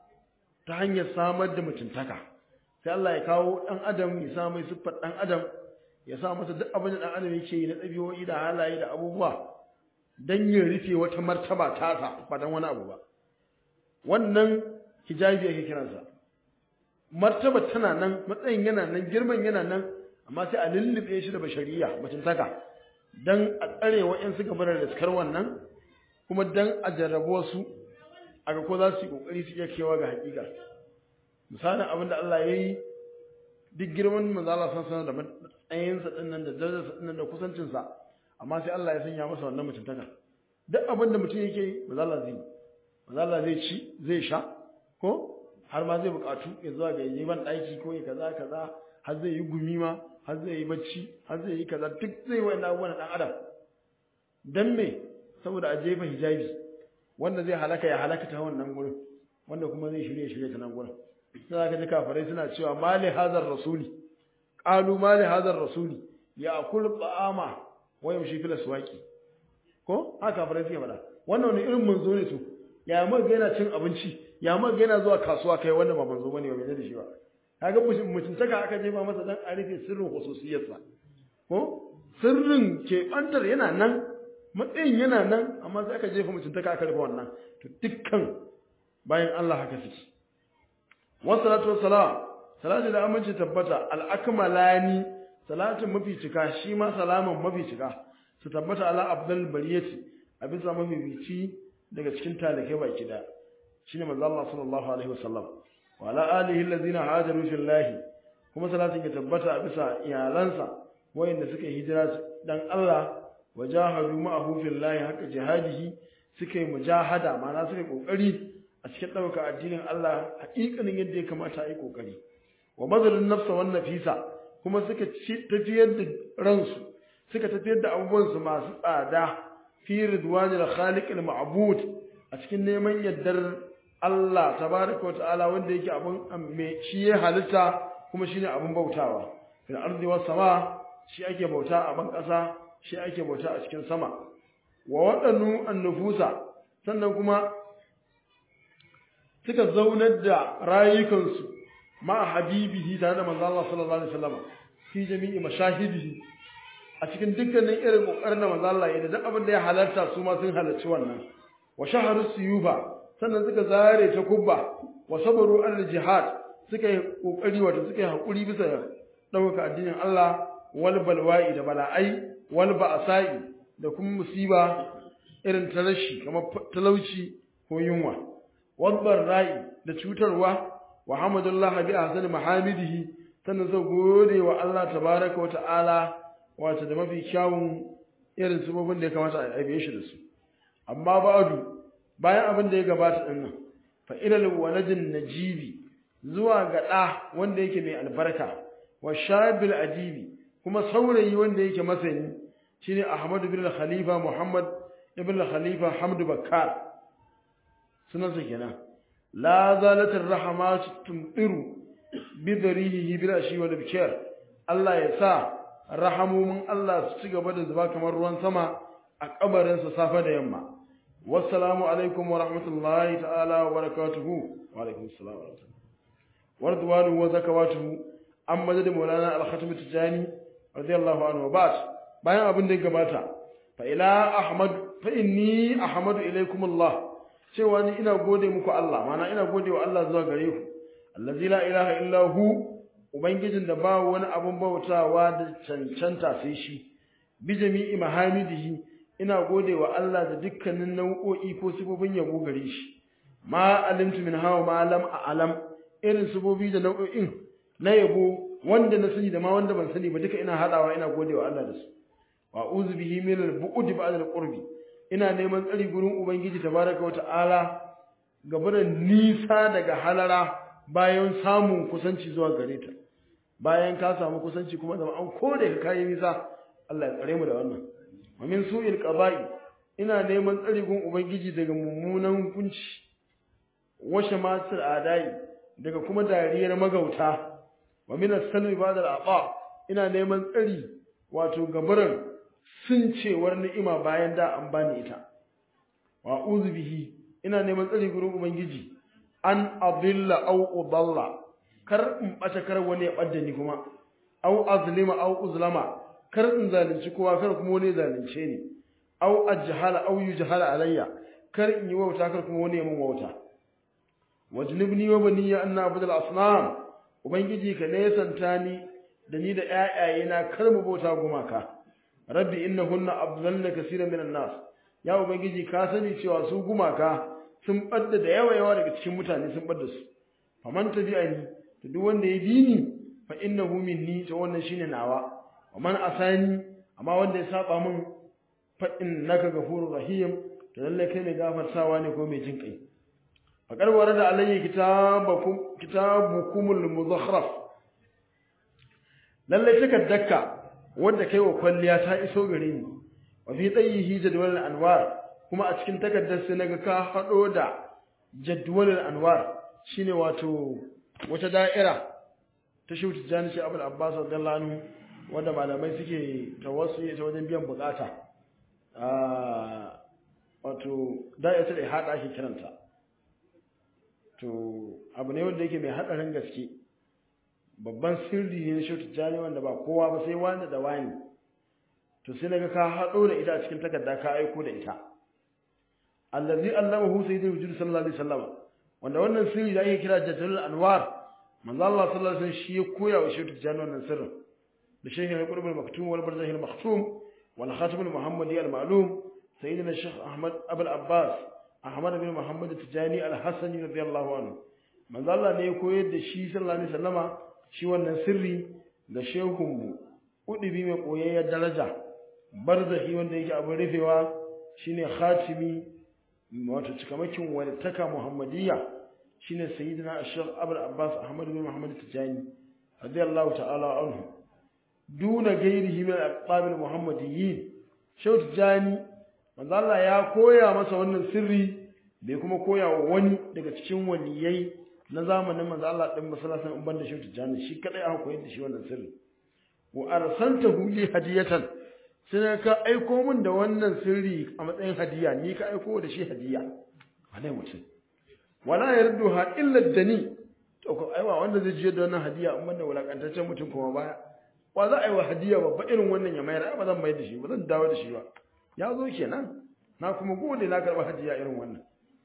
ta hanyar samar da mutuntaka sai Allah ya kawo ɗan adam ya sa mai siffar ɗan adam ya sa masa duk abin da ɗan adam yake yi na ɗabi'o'i da halaye da abubuwa don ya rufe wata martaba tasa ba don wani abu ba wannan hijabi ake kiransa martaba tana nan matsayin yana nan girman yana nan amma sai a lullube shi da bashariya mutuntaka dan a tsare wa'yansu gaba da riskar wannan kuma dan a jarrabo su a ga ko za su yi kokari su iya kewa ga hakika misalin abin da Allah ya yi duk girman manzo Allah san sanar da matsayinsa din nan da darajarsa din nan da kusancinsa amma sai Allah ya sanya masa wannan mutuntaka duk abin da mutum yake yi manzo Allah zai manzo Allah zai ci zai sha ko har ma zai bukatu ya zuwa ga yi ban daki ko ya kaza kaza har zai yi gumi ma har zai yi bacci har zai yi kaza duk zai yi wannan abubuwan dan adam dan me saboda a jefa hijabi wanda zai halaka ya halaka ta wannan gurin wanda kuma zai shirye shirye ta nan gurin sai ka ji kafirai suna cewa mali hazar rasuli qalu mali hazar rasuli ya akul ta'ama wa yamshi fil aswaqi ko haka kafirai suke faɗa wannan wani irin manzo ne to ya mu ga yana cin abinci ya mu ga yana zuwa kasuwa kai wanda ba manzo bane ba bai da shi ba kaga mutuntaka aka jefa masa dan a rufe sirrin khususiyarsa ko sirrin ke bantar yana nan matsayin yana nan amma sai aka jefa mutuntaka aka rufe wannan to dukkan bayan Allah haka suke wassalatu wassalam salatu da aminci tabbata al-akmalani salatin mafi cika shi ma salaman mafi cika su tabbata ala abdul bariyati a bisa mafi bici daga cikin talakai baki da shine manzo Allah sallallahu alaihi wasallam wa ala alihi allazina hajaru fillahi kuma salatin ya tabbata a bisa iyalansa wayanda suka hijira dan Allah wajahadu ma'ahu fillahi haka jihadihi suka yi mujahada ma'ana suka yi kokari a cikin ɗauka addinin Allah haƙiƙanin yadda ya kamata a yi kokari wa mazalin nafsa wan nafisa kuma suka tafiyar da ransu suka tafiyar da abubuwansu masu tsada fi ridwanil khaliqil ma'bud a cikin neman yaddar Allah tabaraka wa ta'ala wanda yake abun me shi ya halitta kuma shine abun bautawa fil ardi was sama shi ake bauta a ban ƙasa shi ake bauta a cikin sama wa waɗannu annufusa sannan kuma suka zaunar da rayukansu ma habibihi tare da manzo Allah sallallahu alaihi wasallam fi jami'i mashahidihi a cikin dukkanin irin kokarin da manzo Allah ya da duk abin da ya halarta su ma sun halarci wannan wa shaharu suyuba sannan suka zare ta kubba wa sabaru al jihad suka yi kokari wato suka yi hakuri bisa dauka addinin Allah wal balwa'i da bala'ai wal ba'sa'i da kuma musiba irin ta rashi kamar talauci ko yunwa wadbar ra'i da cutarwa wa hamdulillah bi ahsani mahamidihi sannan sai gode wa Allah tabaraka wa ta'ala wato da mafi kyawun irin sabobin da ya kamata a aibe shi da su amma ba'du bayan abin da ya gabata din nan fa ilal waladin najibi zuwa ga da wanda yake mai albarka wa shabil ajibi kuma saurayi wanda yake masani shine Ahmad ibn Khalifa Muhammad ibn Khalifa Hamdu Bakkar sunansa kenan la zalat ar-rahmat tumtiru bi darihi bil ashi wal bikar Allah ya sa rahamumin Allah su ci gaba da zuba kamar ruwan sama a kabarin sa safa da yamma wassalamu alaikum wa rahmatullahi ta'ala wa barakatuhu wa alaikum assalam wa rahmatullahi wa ridwanu wa zakawatuhu amma da maulana al-khatim tijani radiyallahu anhu ba'd bayan abin da ya gabata fa ila ahmad fa inni ahmadu ilaykum Allah cewa ni ina gode muku Allah mana ina gode wa Allah zuwa gare ku allazi la ilaha illa hu ubangijin da ba wani abun bautawa da cancanta sai shi bi jami'i mahamidihi ina gode wa Allah da dukkanin nau'o'i ko sifofin yabo gare shi ma alimtu min hawa ma lam a'lam irin sifofi da nau'o'in na yabo wanda na sani da ma wanda ban sani ba duka ina hadawa ina gode wa Allah da su wa uzu bihi min al-bu'd ba'da al-qurbi ina neman tsari gurin ubangiji tabaraka wata'ala gabaran nisa daga halara bayan samun kusanci zuwa gare ta bayan ka samu kusanci kuma da an kore ka kai nisa Allah ya tsare mu da wannan wa min su'il qada'i ina neman tsari gurin ubangiji daga mummunan hukunci wa shamatul adai daga kuma dariyar magauta wa min as-salbi ba'da al-aqa ina neman tsari wato gabaran sun cewar ni'ima bayan da an bani ita wa uzu bihi ina neman tsari gurin ubangiji an adilla aw udalla kar in bata kar wani ya badda ni kuma aw azlima aw uzlama kar in zalunci kowa kar kuma wani zalunce ni aw ajhala aw yujhala alayya kar in yi wauta kar kuma wani ya mun wauta wajnibni wa baniya anna abudul asnam ubangiji ka nesanta ni da ni da ƴaƴayena kar mu bauta gumaka rabbi innahunna adlalna kaseeran minan nas ya ubangiji ka sani cewa su gumaka sun badda da yawa yawa daga cikin mutane sun badda su faman tabi'ani to duk wanda ya bi ni fa innahu minni to wannan shine nawa wa man asani amma wanda ya saba min fa innaka ghafurur rahim to lalle kai ne gafartawa ne ko mai jin kai faqad warada alayhi kitabakum kitabukumul mudhakhraf lalle takaddaka wanda kai wa kwalliya ta iso gare ni wa fi tsayihi jadwal anwar kuma a cikin takardar sai naga ka hado da jadwal anwar shine wato wata da'ira ta shi tijani shi abul abbas radiyallahu anhu wanda malamai suke tawassuli ta wajen biyan bukata ah wato da'ira ta hada ake kiranta to abu ne wanda yake mai hadarin gaske babban sirri ne na shi tijani wanda ba kowa ba sai wanda da wani to sai naga ka hado da ita a cikin takarda ka aiko da ita allazi allamahu sayyidul wujud sallallahu alaihi wasallam wanda wannan sirri da ake kira jadalul anwar manzo Allah sallallahu alaihi wasallam shi ya koya wa shehu tijani wannan sirrin da shehu al qurb al maktum wal barzakh al maktum wal khatim al muhammadi al ma'lum sayyidina shaykh ahmad abul abbas ahmad bin muhammad tijani al hasani radiyallahu anhu manzo Allah ne ya koyar da shi sallallahu alaihi wasallama shi wannan sirri ga shehunmu udubi mai koyayyar daraja barzahi wanda yake abin rufewa shine khatimi wato cikamakin walittaka muhammadiyya shine sayyidina ashar abul abbas ahmad bin muhammad tijani radiyallahu ta'ala anhu duna gairihi min al-aqab al-muhammadiyyin shehu tijani manzo Allah ya koya masa wannan sirri bai kuma koya wa wani daga cikin waliyai na zamanin manzo Allah din masallacin in banda shehu tijani shi kadai aka koyar da shi wannan sirri wa arsaltahu li hadiyatan sai ka aiko min da wannan sirri a matsayin hadiya ni ka aiko da shi hadiya wane mutum wala yarduha illa dani to ko aiwa wanda zai je da wannan hadiya in banda wulakantaccen mutum kuma baya wa za a yi wa hadiya babba irin wannan ya mayar ba zan mayar da shi ba zan dawo da shi ba ya zo kenan na kuma gode na karɓi hadiya irin wannan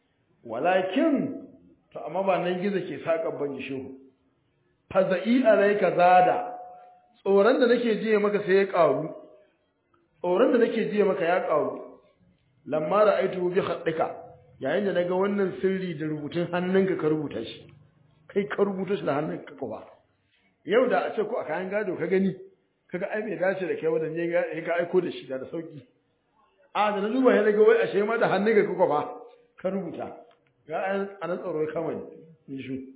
walakin to amma ba nan gizo ke saƙan ban shehu faza'i alayka zada tsoron da nake jiya maka sai ya ƙaru tsoron da nake jiya maka ya ƙaru lamma ra'aitu bi khaddika yayin da naga wannan sirri da rubutun hannunka ka rubuta shi kai ka rubuta shi da hannunka ko ba yau da a ce ko a kayan gado ka gani kaga ai bai dace da kai wadan ne ka aiko da shi da sauki a da na duba ya daga wai ashe ma da hannunka ka ba ka rubuta ga an tsaro kama ni shi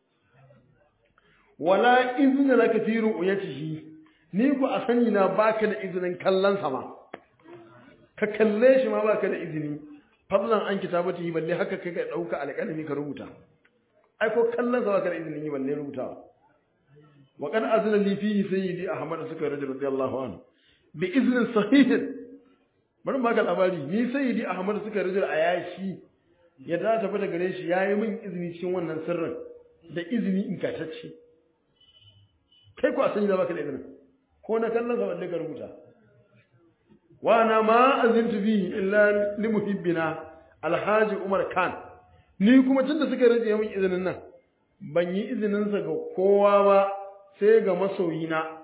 wala izina laka fi ru'yatihi ni ku a sani na baka da izinin kallon sa ma ka kalle shi ma baka da izini fadlan an kitabati balle haka kai ka dauka alƙalami ka rubuta ai ko kallon sa baka da izinin yi balle rubutawa wa qad azna li fihi sayyidi ahmad suka rajul radiyallahu anhu bi iznin sahihin bari baka labari ni sayyidi ahmad suka rajul ayashi ya da tafi da gare shi yayi min izini cikin wannan sirrin da izini in katacce kai ku a sani da baka da izinin ko na kallon sa wanda ka rubuta wa na ma azintu bihi illa li muhibbina alhaji umar khan ni kuma tunda suka rage min izinin nan ban yi izinin sa ga kowa ba sai ga masoyina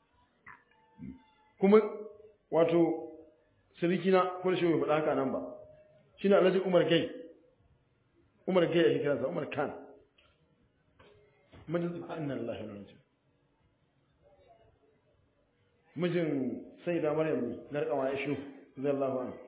kuma wato sirikina ko da shi bai faɗa haka nan ba shine alhaji umar gai umar gai ake kiransa umar khan mijin inna lillahi wa inna ilaihi mijin sai da maryam ne na rikawa ya shi zallahu anhu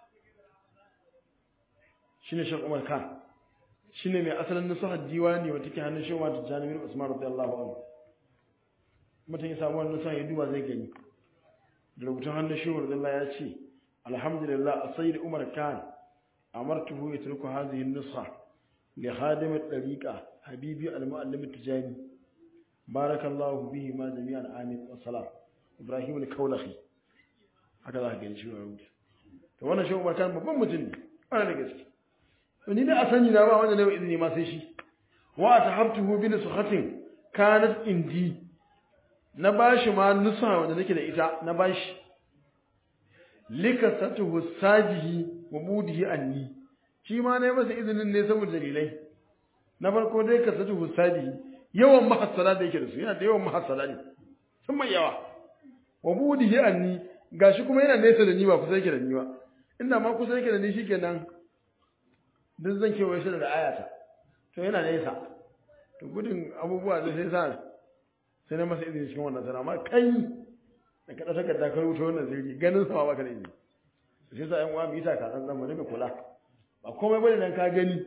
shine shan umar khan shine mai asalin nasuhar diwani wata ke hannun shewa ta janimin usman radiyallahu anhu mutum ya samu wannan nasuhar ya duba zai gani da rubutun hannun shewa radiyallahu ya ce alhamdulillah asayid umar khan amartuhu yatruku hadhihi an-nusha li khadim at-tariqa habibi al-muallim at-tijani barakallahu bihi ma jami'an amin wa salam ibrahim al-kaulahi haka za ka gani shi rubuta to wannan shi umar khan babban mutum ne ana da gaske to ni da a sani na ba wanda ne izini ma sai shi wa tahabtuhu bi nushatin kanat indi na bashi ma nusa wanda nake da ita na bashi likasatuhu sajihi wa mudihi anni shi ma ne masa izinin ne saboda dalilai na farko dai kasatuhu sajihi yawan mahassala da yake da su yana da yawan mahassala ne sun mai yawa wa mudihi anni gashi kuma yana nesa da ni ba kusa yake da ni ba inda ma kusa yake da ni shikenan duk zan kewaye shi da ayata to yana nesa to gudun abubuwa da sai sa sai na masa izini cikin wannan sana amma kai da kada takarda ka rubuta wannan zirgi ganin sama baka da izini sai sa yan uwa mu yi takasan nan mu dinga kula ba komai bane dan ka gani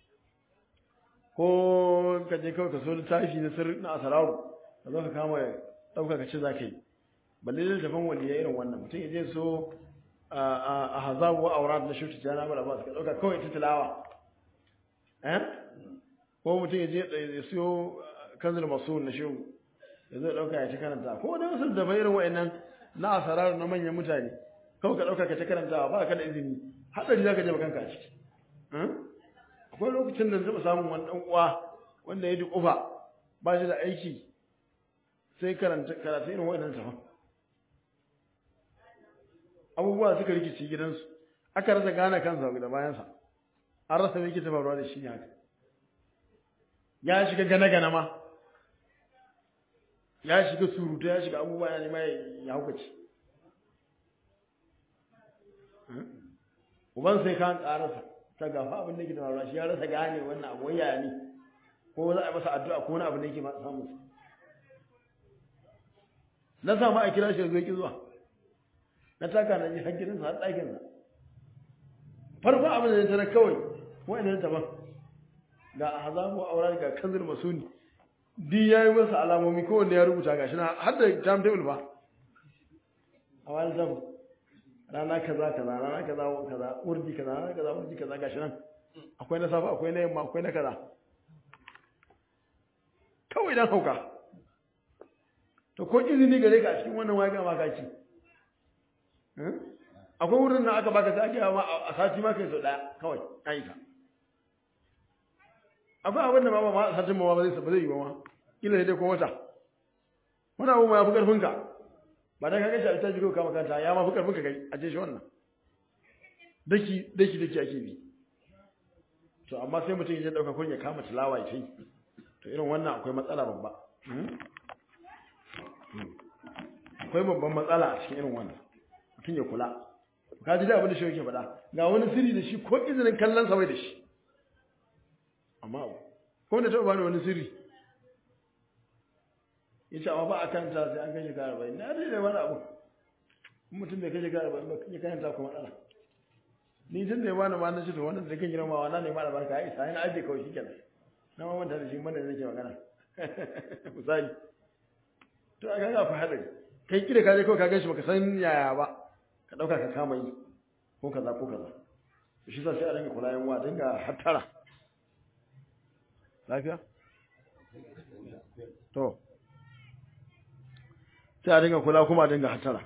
ko ka je kawai ka so littafi na sirri na asararu ka zo ka kama ɗauka ka ce za ka yi balle da tafan waliya irin wannan mutum ya je so a hazabu wa aurat na shuti jana bala ba ka ɗauka kawai ta tilawa eh ko mutum ya je ya siyo kanzul masul na shehu ya zo ɗauka ya ta karanta ko da wasu da irin wa'annan na asararu na manyan mutane kawai ka ɗauka ka ta karantawa ba ka da izini haɗari za ka je kanka a ciki akwai lokacin da zaba samun wani ɗan uwa wanda ya duƙufa ba shi da aiki sai karanta karatu irin wa'annan tafan abubuwa suka rikici gidansu aka rasa gane kansa da bayansa an rasa mai kita faruwa da shi ne haka ya shiga gane-gane ma ya shiga surutu ya shiga abubuwa ya nema ya haukaci uban sai kan karasa ta gafa abin da ke da faruwa shi ya rasa gane wannan abu waya ne ko za a masa addu'a ko wani abu da yake ma samu na samu a kira shi ya zo ki zuwa na taka na ji hankilinsa har ɗakinsa farko abin da ya tara kawai wa'annan taban ga azabu aura ga kanzul masuni di yayi masa alamomi ko wanda ya rubuta gashi na har da time table ba a wani zamu rana kaza kaza rana kaza kaza urdi kaza rana kaza urdi kaza gashi nan akwai na safa akwai na yamma akwai na kaza kawai dan hauka to ko izini gare ka a cikin wannan waya ga makaki akwai wurin da aka baka sai ake ma a sati ma kai so daya kawai aika akwai abin da ma ba satin ma ba zai ba zai yi ba ma kila dai ko wata wani abu ma ya fi karfin ka ba dan ka gashi a ta jiro ka makanta ya ma fi karfin ka kai a ce shi wannan daki daki daki ake bi to amma sai mutum ya dauka kun ya kama tilawa ya kai to irin wannan akwai matsala babba akwai babban matsala a cikin irin wannan mutum ya kula ka ji da abin da shi yake faɗa ga wani sirri da shi ko izinin kallon sa bai da shi amma ko da taɓa bani wani sirri ya ce amma ba a kanta sai an kashe kara bai na dai da wani abu mutum bai kashe kara bai ba ya kanta kuma matsala ni tun da ya bani ma na ce to wannan da kan girma na ne ma da barka ya isa yana aje kawai shi kenan na ma manta da shi mana da nake magana misali to a ga akwai hadari kai kida ka je kawai ka gan shi baka san yaya ba ka dauka ka kama yi ko kaza ko kaza shi sa sai a dinga kula yan wa dinga hattara lafiya to sai a dinga kula kuma a dinga hattara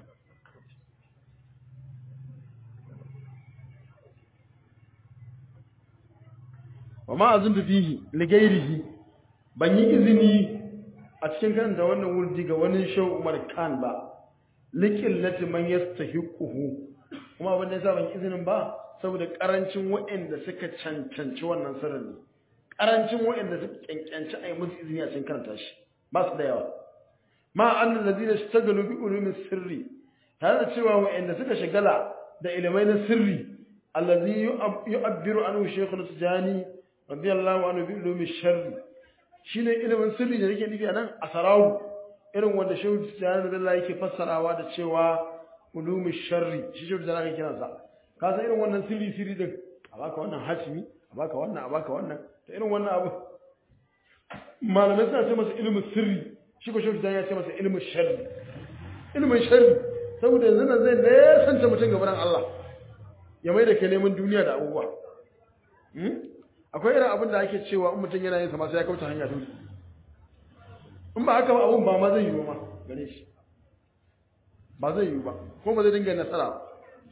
wa ma azuntu fihi li ghairihi ban yi izini a cikin karanta wannan wurdi ga wani shau Umar Khan ba liqillati man yastahiquhu kuma abin da yasa ban izinin ba saboda karancin waɗanda suka cancanci wannan sirrin ne karancin waɗanda suka cancanci a yi musu izini a cikin karanta shi ba su da yawa ma annal ladina ishtagalu bi ulumi sirri tare da cewa waɗanda suka shagala da ilimai na sirri allazi yu'abbiru anhu shaykhul tijani radiyallahu anhu bi ulumi sharri shine ilimin sirri da yake nufi anan asarahu irin wanda shehu tijani radiyallahu yake fassarawa da cewa ulumi sharri shi shehu tijani yake kiransa ka san irin wannan sirri sirri din a baka wannan hatimi a baka wannan a baka wannan da irin wannan abu malamai suna ce masa ilimin sirri shi ko shehu tijani ya ce masa ilimin sharri ilimin sharri saboda yanzu nan zai nesanta mutum gaban Allah ya mai da ke neman duniya da abubuwa akwai irin abin da ake cewa in mutum yana yin sama sai ya kauce hanya dole in ba haka ba abun ba ma zai yi ma gare shi ba zai yi ba ko ba zai dinga nasara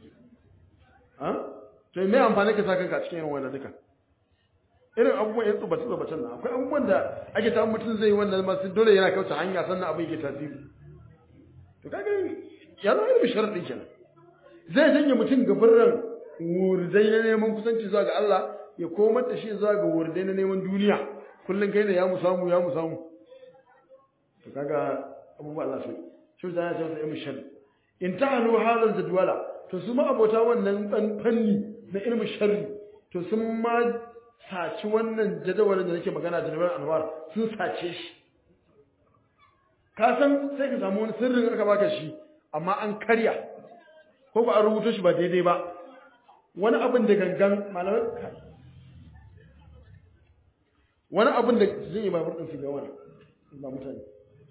ba to me amfani ka sa kanka a cikin irin wannan duka irin abubuwan ya tsubace tsubacen nan akwai abubuwan da ake ta mutum zai yi wannan ma dole yana kauce hanya sannan abin yake tasiri to kaga ya zama irin sharaɗin kenan zai janye mutum gaban wurdai na neman kusanci zuwa ga Allah ya komar da shi zuwa ga wurdai na neman duniya kullum kai ne ya mu samu ya mu samu to kaga abubuwa Allah sai shi da ya ce ilmu sharri in ta'alu hadal jadwala to su ma abota wannan dan fanni na ilmu sharri to sun ma saci wannan jadawalin da nake magana jadawalin anwar sun sace shi ka san sai ka samu wani sirrin aka baka shi amma an karya ko ba an rubuta shi ba daidai ba wani abin da gangan malamai wani abin da zai yi babur ɗin su ga wani ba mutane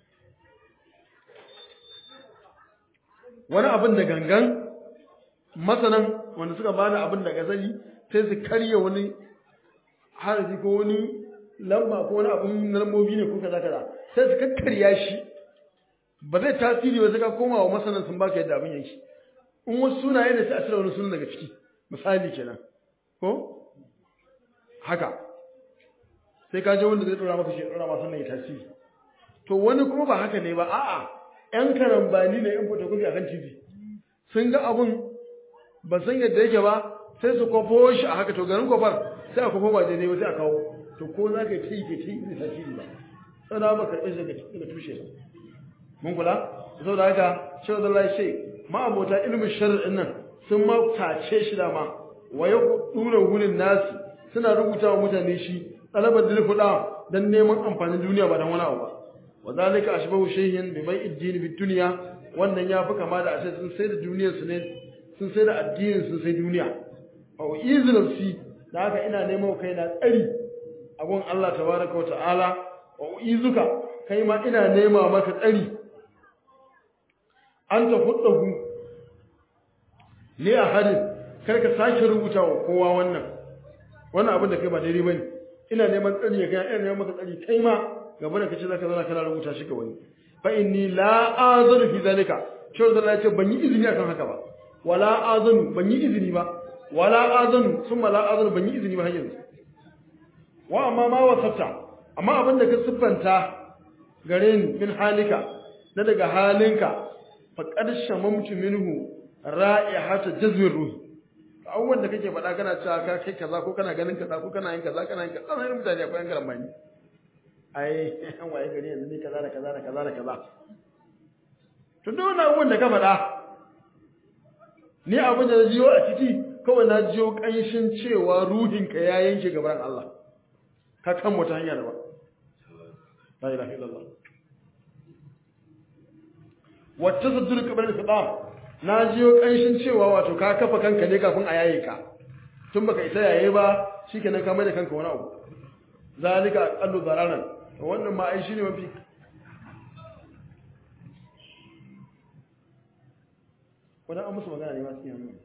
wani abin da gangan masanan wanda suka bada abin da gazali sai su karya wani harafi ko wani lamba ko wani abin lambobi ne ko kaza kaza sai su kakkarya shi ba zai tasiri ba sai ka koma wa masanan sun baka yadda abin yake in wasu sunaye ne sai a cire wani sunan daga ciki misali kenan ko haka sai ka je wanda zai dora maka shi dora maka sannan ya tasiri to wani kuma ba haka ne ba a'a yan karambani ne yan photocopy akan TV sun ga abun ba san yadda yake ba sai su kwafo shi a haka to garin kwafar sai a kwafo ba daidai ba sai a kawo to ko za ka yi ke ce zai tasiri ba sana ba karɓe shi daga tushe ba mun kula saboda haka shi da Allah shi ma abota ilimin shar'in nan sun ma tace shi da ma wa ya dura wurin nasi suna rubuta wa mutane shi talabar dilfuda dan neman amfanin duniya ba dan wani abu ba wa zalika ashbahu shay'in bi bai'id din bid dunya wannan ya fi kama da ashe sun sai da duniyar su ne sun sai da addinin sun sai duniya wa izu nafsi da haka ina neman kai na tsari a gun Allah tabaraka wa ta'ala wa izuka kai ma ina nema maka tsari an ta huddahu li ahadin kar ka sake rubuta wa kowa wannan wannan abin da kai ba daidai bane ina neman tsari ya ga ina neman maka tsari kai ma gaba da kace zaka zauna kana rubuta shi ga wani fa inni la azanu fi zalika shi da Allah ya ce ban yi izini akan haka ba wala azanu ban yi izini ba wala azanu summa la azanu ban yi izini ba har yanzu wa amma ma wasafta amma abin da ka siffanta gare ni min halika na daga halinka faqad shamamtu minhu ra'ihata jazwir ruhi abubuwan da kake faɗa kana cewa ka kai kaza ko kana ganin kaza ko kana yin kaza kana yin kaza sai mutane akwai yan garambani ai an waye gari yanzu ni kaza da kaza da kaza da kaza to duk wannan abubuwan da ka faɗa ni abin da na jiyo a ciki kawai na jiyo ƙanshin cewa ruhinka ya yanke gaban Allah ka kan wata hanya da ba la ilaha illallah wacce saddur kabar da sabam na jiyo ƙanshin cewa wato ka kafa kanka ne kafin a yaye ka tun baka isa yaye ba shikenan ka mai da kanka wani abu zalika aqallu dararan wannan ma ai shine mafi wannan an musu magana ne ma cikin hannu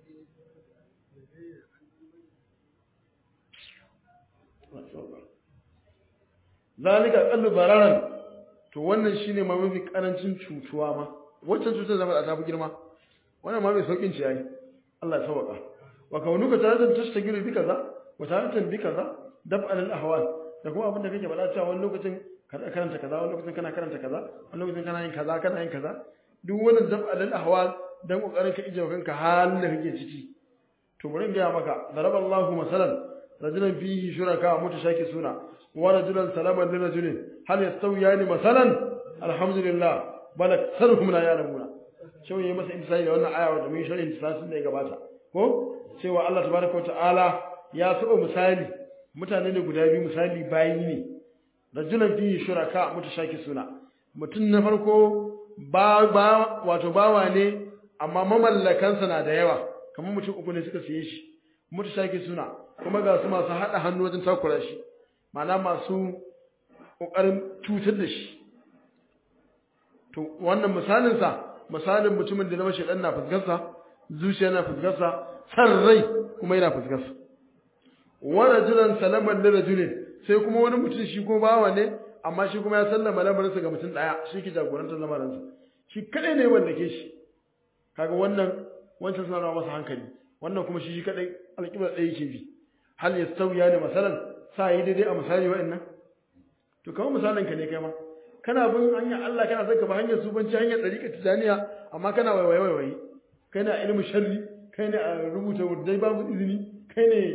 zalika aqallu dararan to wannan shine ma mafi karancin cutuwa ma wacce cutar zama ta fi girma wannan ma mai saukin ci yayi Allah ya sauka wa kaunuka taratan tashtagiru bi kaza wa taratan bi kaza dab'al al ahwal da kuma abin da kake faɗa cewa wani lokacin ka karanta kaza wani lokacin kana karanta kaza wani lokacin kana yin kaza kana yin kaza duk wannan dab'alal ahwal dan kokarin ka ije kanka halin da kake ciki to bari in ga maka daraballahu masalan rajulan fihi shuraka mutashakisuna wa rajulan salaman li rajulin hal yastawiyani masalan alhamdulillah bal aktharuhum la ya'lamuna shau yayi masa intisai da wannan aya da mun sharhin tisasin da ya gabata ko cewa Allah tabaraka ta'ala ya saba misali mutane ne guda biyu misali bayi ne rajulan fihi shuraka mutashakisuna mutum na farko ba ba wato bawa ne amma mamallakansa na da yawa kamar mutum uku ne suka siye shi mutashakisuna kuma ga su masu hada hannu wajen takura shi ma'ana masu kokarin cutar da shi to wannan misalin sa misalin mutumin da na mashi dan na fuskarsa zuciya na fuskarsa san rai kuma yana fuskarsa wa rajulan salaman da rajulin sai kuma wani mutum shi kuma bawa ne amma shi kuma ya sallama lamarinsa ga mutum daya shi ke jagorantar lamarinsa shi kadai ne wanda ke shi kaga wannan wancan suna masa hankali wannan kuma shi shi kadai alƙiblar ɗaya yake bi hal yastawiya ne masalan sa yi daidai a misali wa'annan to kamar misalin ka ne kai ma kana bin hanyar Allah kana zaka ba hanyar subanci hanyar ɗariƙar tijaniya amma kana waiwaye waiwaye kai ne a ilimin sharri kai ne a rubuta wurdai babu izini kai ne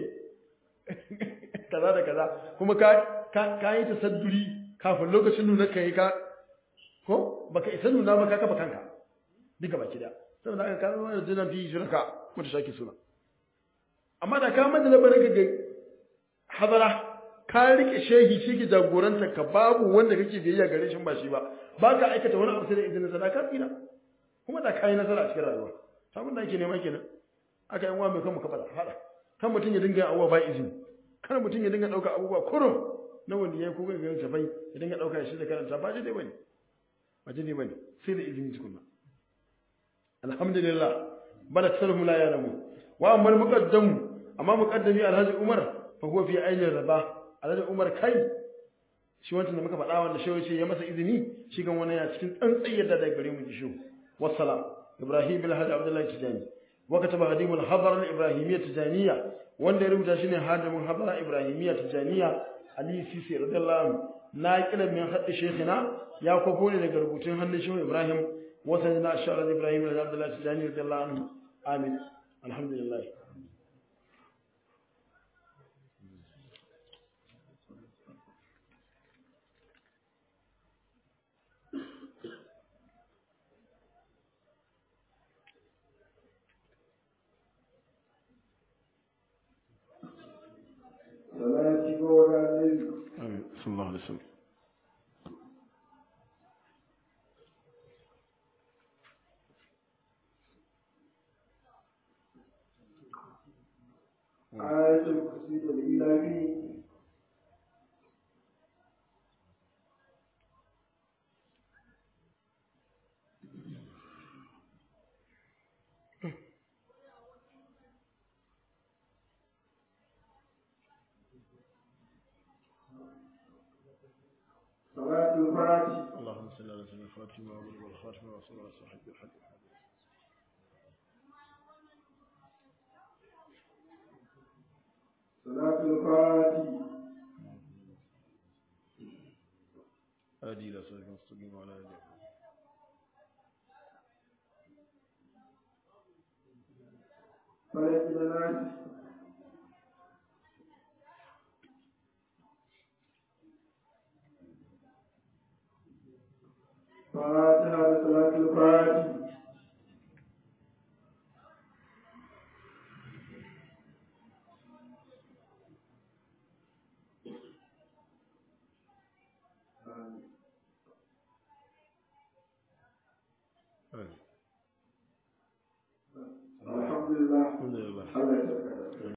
kaza da kaza kuma ka ka yi tasadduri kafin lokacin nuna ka yi ka ko baka isa nuna ba ka kafa kanka duka baki da saboda aka kawo wani jinan fi shirka mutu shaki suna amma da ka manta labarin ka ga hadara ka rike shehi shi ke jagoranta ka babu wanda kake biyayya gare shi ba shi ba ba ka aikata wani abu sai da izinin sana ka tsira kuma da kayi nasara a cikin rayuwa sabon da ake nema kenan aka yi wa mai kan mu kafa hada kan mutum ya dinga abubuwa ba izini kan mutum ya dinga ɗauka abubuwa kurum na wanda ya kuka ga tafai ya dinga ɗauka shi da karanta ba daidai bane ba daidai bane sai da izini tukunna alhamdulillah bala tsarhu la ya'lamu wa amma muqaddam amma muqaddami alhaji umar fa huwa fi ainihin raba alhaji umar kai shi wancan da muka faɗa wanda shi yace ya masa izini shi kan wani ya cikin tsantsayyar da daga gare mu ji shi wassalam ibrahim bin hadi abdullahi tijani wa kataba hadim al-hadar al-ibrahimiyya tijaniya wanda ya rubuta shine hadimin hadara ibrahimiyya tijaniya ali sisi radiyallahu anhu na kila min haddi shaykhina ya kwafo ne daga rubutun hannun shehu ibrahim wa sayyidina ashar ibrahim radiyallahu tijani radiyallahu anhu amin alhamdulillah salati ga wurare amin sallallahu alaihi wasallam ayatul kursi da ilahi salatul fati اللهم صل على سيدنا فاطمه والخاتم ورسول الله صاحب الحق salatul fati هادي الى صراط المستقيم وعلى اله falaki da nasi fatiha da salatul fati آمين. alhamdulillah الحمد لله Allah ya saka